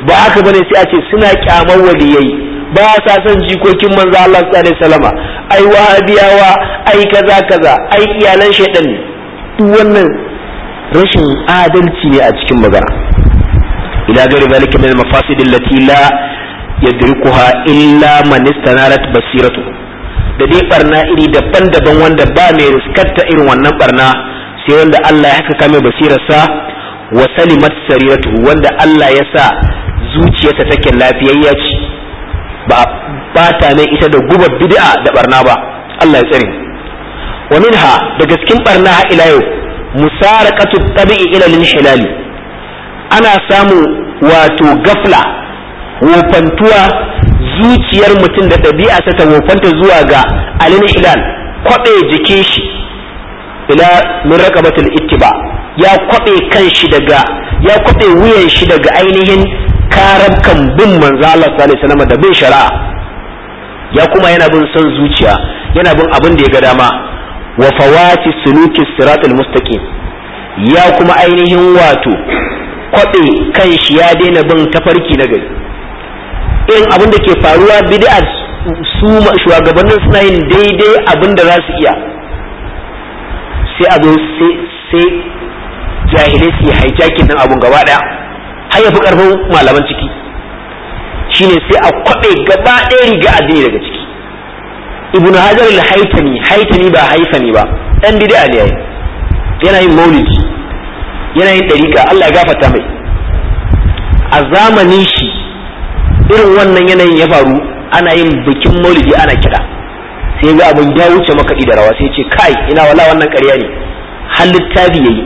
ba haka bane sai a ce suna kyamar waliyai ba sa son jikokin manzo Allah sallallahu alaihi wasallama ai wahabiyawa ai kaza kaza ai iyalan shaidan ne duk wannan rashin adalci ne a cikin magana ila gari zalika min al-mafasid allati la yadrikuha illa man istanarat basiratu da dai barna iri daban-daban wanda ba mai riskarta irin wannan barna sai wanda Allah ya haka kame basirarsa wa salimat sariratu wanda Allah ya sa zuciyarsa take lafiyayya ce ba ba ta mai ita da gubar bid'a da barna ba Allah ya tsare wa minha daga cikin barna ha ila yau musaraqatu tabi'i ila al ana samu wato gafla wofantuwa zuciyar mutum da ɗabi'a ta wofanta zuwa ga alin hilal kwaɓe jikin shi ila min raqabatul ittiba ya kwaɓe kan shi daga ya kwaɓe wuyan shi daga ainihin karabkan bin manzo Allah sallallahu alaihi wasallam da bin shari'a ya kuma yana bin son zuciya yana bin abin da ya ga dama wa fawati suluki siratul mustaqim ya kuma ainihin wato kwaɓe kan shi ya daina bin tafarki na gari irin abin da ke faruwa bid'a su shugabannin suna yin daidai abin da za su iya sai abu sai jahilai su yi hijacking din abun gaba daya har ya fi karfin malaman ciki shine sai a kwaɓe gaba ɗaya riga addini daga ciki ibnu hajar al-haitami haitami ba haifani ba dan bid'a ne yayi yana yin maulidi yana yin dariƙa Allah ya gafarta mai a zamanin shi irin wannan yanayin ya faru ana yin bikin maulidi ana kiɗa sai ga abin ya wuce makaɗi da rawa sai ce kai ina wala wannan ƙarya ne har littafi yayi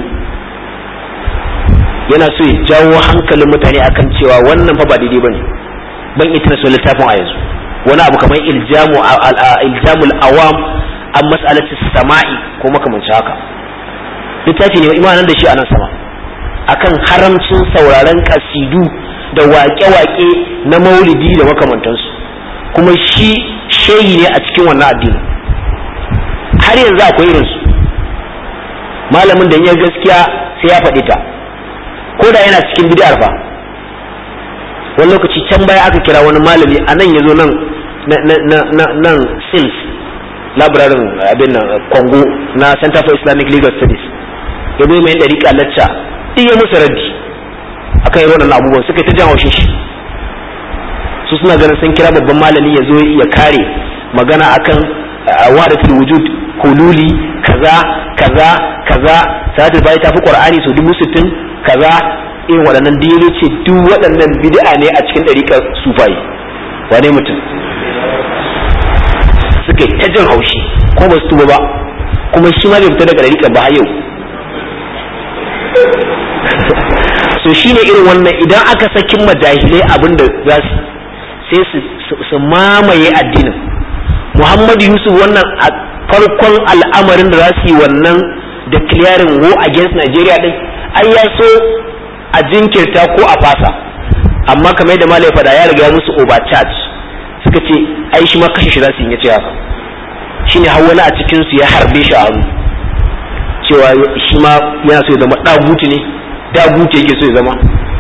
yana so ya jawo hankalin mutane akan cewa wannan fa ba daidai bane ban ita so littafin a yanzu wani abu kamar iljamu iljamul awam an mas'alati sama'i ko makamancin haka littafi ne imanan da shi a nan sama akan haramcin sauraron kasidu da waƙe-waƙe na maulidi da makamantansu kuma shi shehi ne a cikin wannan addini har yanzu akwai irinsu malamin da ya gaskiya sai ya faɗi ta ko da yana cikin bid'ar fa wani lokaci can baya aka kira wani malami a nan ya zo nan nan sils labirarin abin nan kongo na center for islamic legal studies ya zo mai ɗariƙa lacca duk ya musu raddi akan irin wannan abubuwan suka ta jan haushin shi su suna ganin sun kira babban malami ya zo ya kare magana akan wadatul wujud hululi kaza kaza kaza salatul bayi tafi qur'ani so dubu sittin kaza irin waɗannan dino ce duk waɗannan bid'a ne a cikin ɗariƙar sufai wane mutum suka ta jin haushi ko ba su tuba ba kuma shi ma bai fita daga ɗariƙar ba yau so shine irin wannan idan aka sakin majahilai abin da za su sai su mamaye addinin muhammadu yusuf wannan a farkon al'amarin da za su yi wannan da clearing war against nigeria din ai ya so a jinkirta ko a fasa amma kamar yadda malai fada ya riga musu overcharge suka ce ai shi ma kashe shi za su yi ya ce haka shine har wani a cikin su ya harbe shi a hannu cewa shi ma yana so ya zama daguti ne daguti yake so ya zama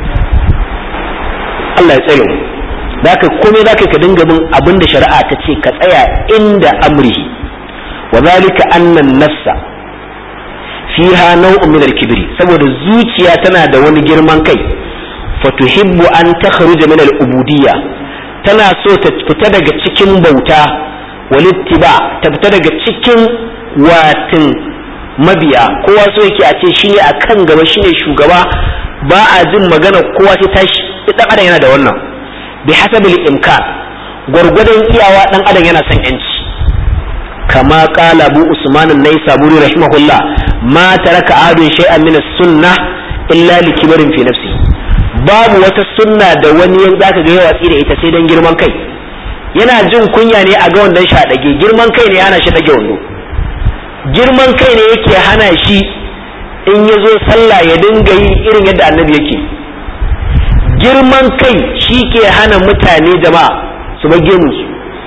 Allah ya tsare mu da ka komai za ka dinga bin abin da shari'a ta ce ka tsaya inda amrihi wa zalika annan nafsa fiha nau'un min al-kibri saboda zuciya tana da wani girman kai fatuhibbu an takhruja min al-ubudiyya tana so ta fita daga cikin bauta walittiba ta fita daga cikin watin mabiya kowa so yake a ce shine akan gaba shine shugaba ba a jin magana kowa sai tashi dan adam yana da wannan bi hasabil imkan gwargwadon iyawa dan adam yana son yanci kama qala abu usman an-naisaburi rahimahullah ma taraka adun shay'an min as-sunnah illa li kibrin fi nafsi babu wata sunna da wani yan zaka ga yawa da ita sai dan girman kai yana jin kunya ne a ga wannan sha dage girman kai ne yana shi dage wando girman kai ne yake hana shi in ya zo sallah ya dinga yi irin yadda annabi yake girman kai shi ke hana mutane jama'a su bage musu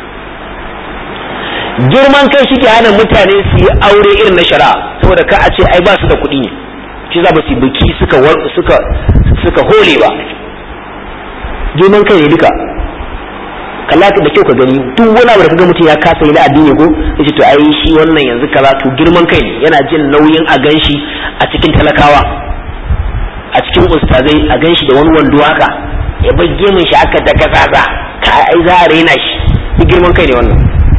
girman kai shi ke hana mutane su yi aure irin na shari'a saboda ka a ce ai ba su da kuɗi ne shi za ba su biki suka suka suka hole ba girman kai ne duka kalla da kyau ka gani duk wani abu da kaga mutum ya kasa yi da addini ko yace to ai shi wannan yanzu kaza to girman kai ne yana jin nauyin a ganshi a cikin talakawa a cikin ustazai a ganshi da wani wando haka ya bar gemun shi aka daga zaza ka ai za a raina shi duk girman kai ne wannan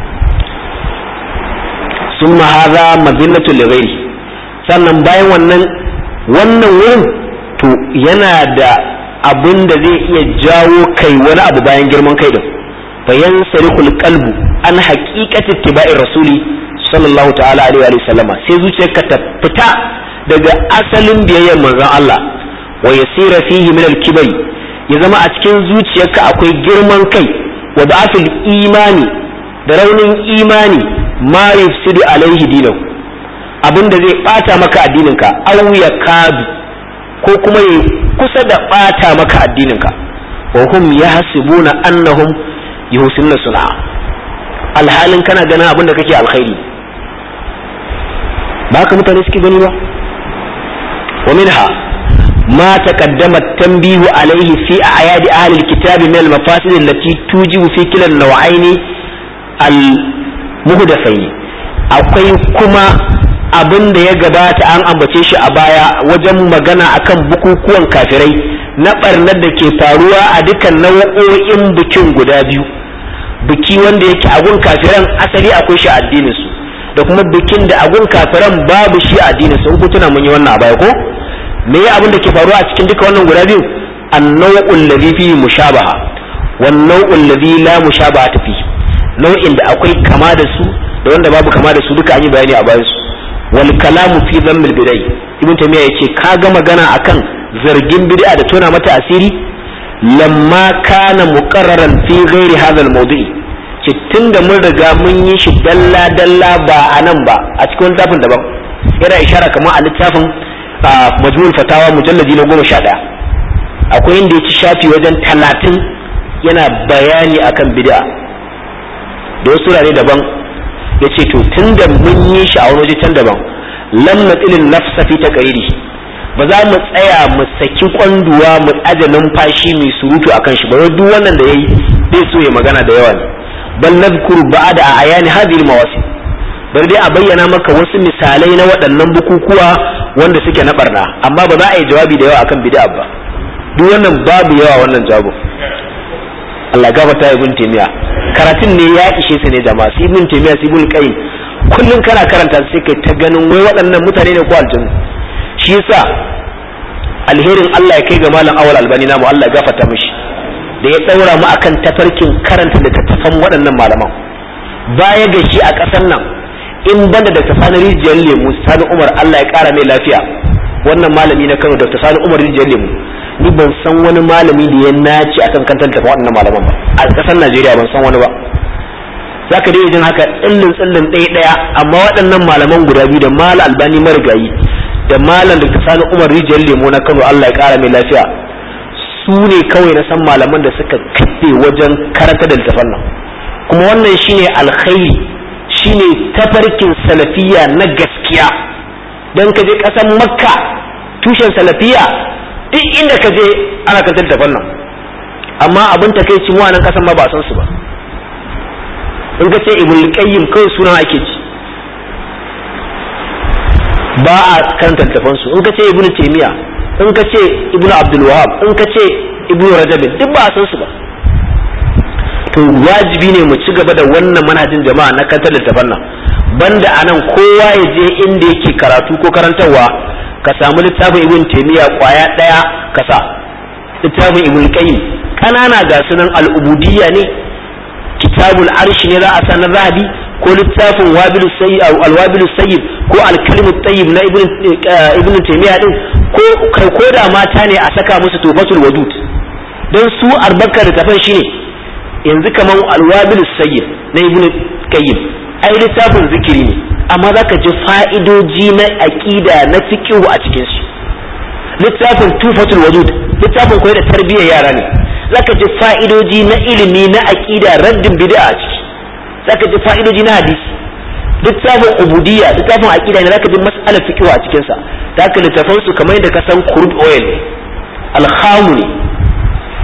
summa hadha madinatu lighairi sannan bayan wannan wannan wurin to yana da abin da zai iya jawo kai wani abu bayan girman kai din bayan sarihul qalbu an haqiqati ittiba'ir rasuli sallallahu ta'ala alaihi wa sallama sai zuciyarka ta fita daga asalin biyayyar manzon Allah wa yasira fihi min al-kibri ya zama a cikin zuciyarka akwai girman kai wa da'afil imani da raunin imani ma yufsidu alaihi dinahu abinda zai bata maka addininka aw ya kadu ko kuma ya kusa da bata maka addininka wa hum yahsibuna annahum yuhsinuna sun'a alhalin kana ganin abin da kake alkhairi ba haka mutane suke gani ba wa minha ما تقدم التنبيه عليه في أعياد أهل الكتاب من المفاسد التي توجب في كلا النوعين المهدفين akwai kuma abin da ya gabata an ambace shi a baya wajen magana akan bukukuwan kafirai na barnar da ke faruwa a dukkan nau'o'in bikin guda biyu biki wanda yake agun kafiran asali akwai shi a addinin su da kuma bikin da agun kafiran babu shi a addinin su in ku tuna mun yi wannan a baya ko me ya abin da ke faruwa a cikin duka wannan guda biyu annau'ul ladhi fihi mushabaha wan nau'ul ladhi la mushabaha fi nau'in da akwai kama da su da wanda babu kama da su duka an yi bayani a bayan su wal kalamu fi dhammil bidai ibn taymiya yace ka ga magana akan zargin bid'a da tona mata asiri lamma kana muqarraran fi ghairi hadha al mawdu'i ce tunda mun riga mun yi shi dalla dalla ba a nan ba a cikin littafin daban yana ishara kamar a littafin majmul fatawa mujalladi na goma sha ɗaya akwai inda ya ci shafi wajen talatin yana bayani akan bid'a da wasu rare daban ya ce to tun da mun yi shi a wani waje can daban lam natsilin nafsa fi ta ba za mu tsaya mu saki kwanduwa mu aje numfashi mai surutu akan shi ba duk wannan da yayi zai so ya magana da yawa ne bal nadhkuru ba'da ayani hadhihi al-mawasi bari dai a bayyana maka wasu misalai na waɗannan bukukuwa wanda suke na barna amma ba za a yi jawabi da yawa akan bid'a ba duk wannan babu yawa wannan jawabin Allah gafarta ibn taymiya karatun ne ya ishe su ne jama'a su ibn taymiya su ibn qayyim kullun kana karanta sai kai ta ganin wai waɗannan mutane ne ko aljanna shi yasa alherin Allah ya kai ga malam awal albani namu Allah ya gafarta mishi da ya daura mu akan tafarkin karanta littattafan waɗannan malaman baya ga shi a ƙasar nan in banda da sani rijiyar lemu sani umar Allah ya kara mai lafiya wannan malami na Kano Dr. Sani Umar rijiyar lemu ni ban san wani malami da ya naci akan kantar tafi waɗannan malaman ba a ƙasar Najeriya ban san wani ba zaka dai jin haka tsillin tsillin ɗaya ɗaya amma waɗannan malaman guda biyu da malam Albani marigayi da malam Dr. Sani Umar rijiyar lemu na Kano Allah ya kara mai lafiya su ne kawai na san malaman da suka kafe wajen karanta da littafan nan kuma wannan shine alkhairi shine tafarkin salafiya na gaskiya don ka je ƙasar makka tushen salafiya duk inda ka je ana kan tattafan nan amma abin ta kai cin nan ƙasar ma ba san su ba in ka ce ibn qayyim kawai sunan ake ci ba a kan tattafan su in ka ce ibn taymiya in ka ce ibn abdul wahab in ka ce ibn rajab duk ba a san su ba to wajibi ne mu ci gaba da wannan manhajin jama'a na kantar littafan nan banda anan kowa ya je inda yake karatu ko karantarwa ka samu littafin ibn taymiya kwaya daya kasa littafin ibn qayyim kanana ga sunan al-ubudiyya ne kitabul arshi ne za a sanar rahabi ko littafin wabilu sayyid al-wabilu sayyid ko al-kalimu tayyib na ibn ibn taymiya din ko kai ko da mata ne a saka musu tufatul wadud dan su arbakar littafin shine yanzu kaman alwabil sayyid na ibnu qayyim ai littafin zikiri ne amma zaka ji fa'idoji na aqida na fiqh a cikin shi littafin tufatul wujud littafin koyar da tarbiyyar yara ne zaka ji fa'idoji na ilimi na aqida raddin bid'a a ciki zaka ji fa'idoji na hadisi littafin ubudiyya littafin aqida ne zaka ji mas'alar fiqh a cikin sa zaka littafan su kamar yadda ka san crude oil al ne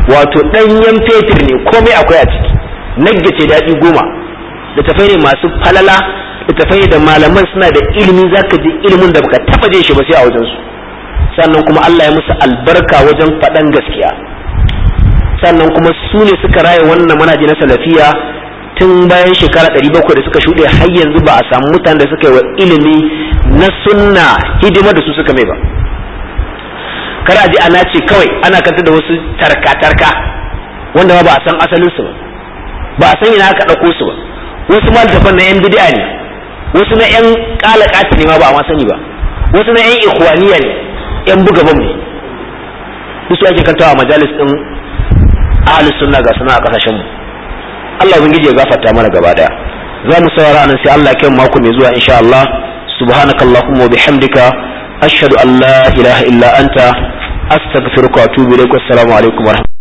wato ɗanyen fetur ne komai akwai a ciki nagge ce daɗi goma littafai ne masu falala littafai da malaman suna da ilimi zaka ji ilimin da baka taba jin shi ba sai a wajen su sannan kuma Allah ya musu albarka wajen faɗan gaskiya sannan kuma su ne suka raye wannan manaji na salafiya tun bayan shekara ɗari bakwai da suka shuɗe har yanzu ba a samu mutanen da suka yi wa ilimi na sunna hidima da su suka mai ba kar a ji ana ce kawai ana kanta da wasu tarka-tarka wanda ba a san asalin su ba ba a san ina aka ɗauko su ba wasu ma littafan na yan bid'a ne wasu na yan kalakati ne ma ba a ma sani ba wasu na yan ikhwaniya ne yan buga bam ne su ake kantawa a majalis din ahlus sunna ga suna a kasashen mu Allah ubangiji ya gafarta mana gaba daya za mu saurara nan sai Allah ya kai mako mai zuwa insha Allah subhanakallahumma wa bihamdika ashhadu an la ilaha illa anta astaghfiruka wa atubu ilaik wassalamu alaikum wa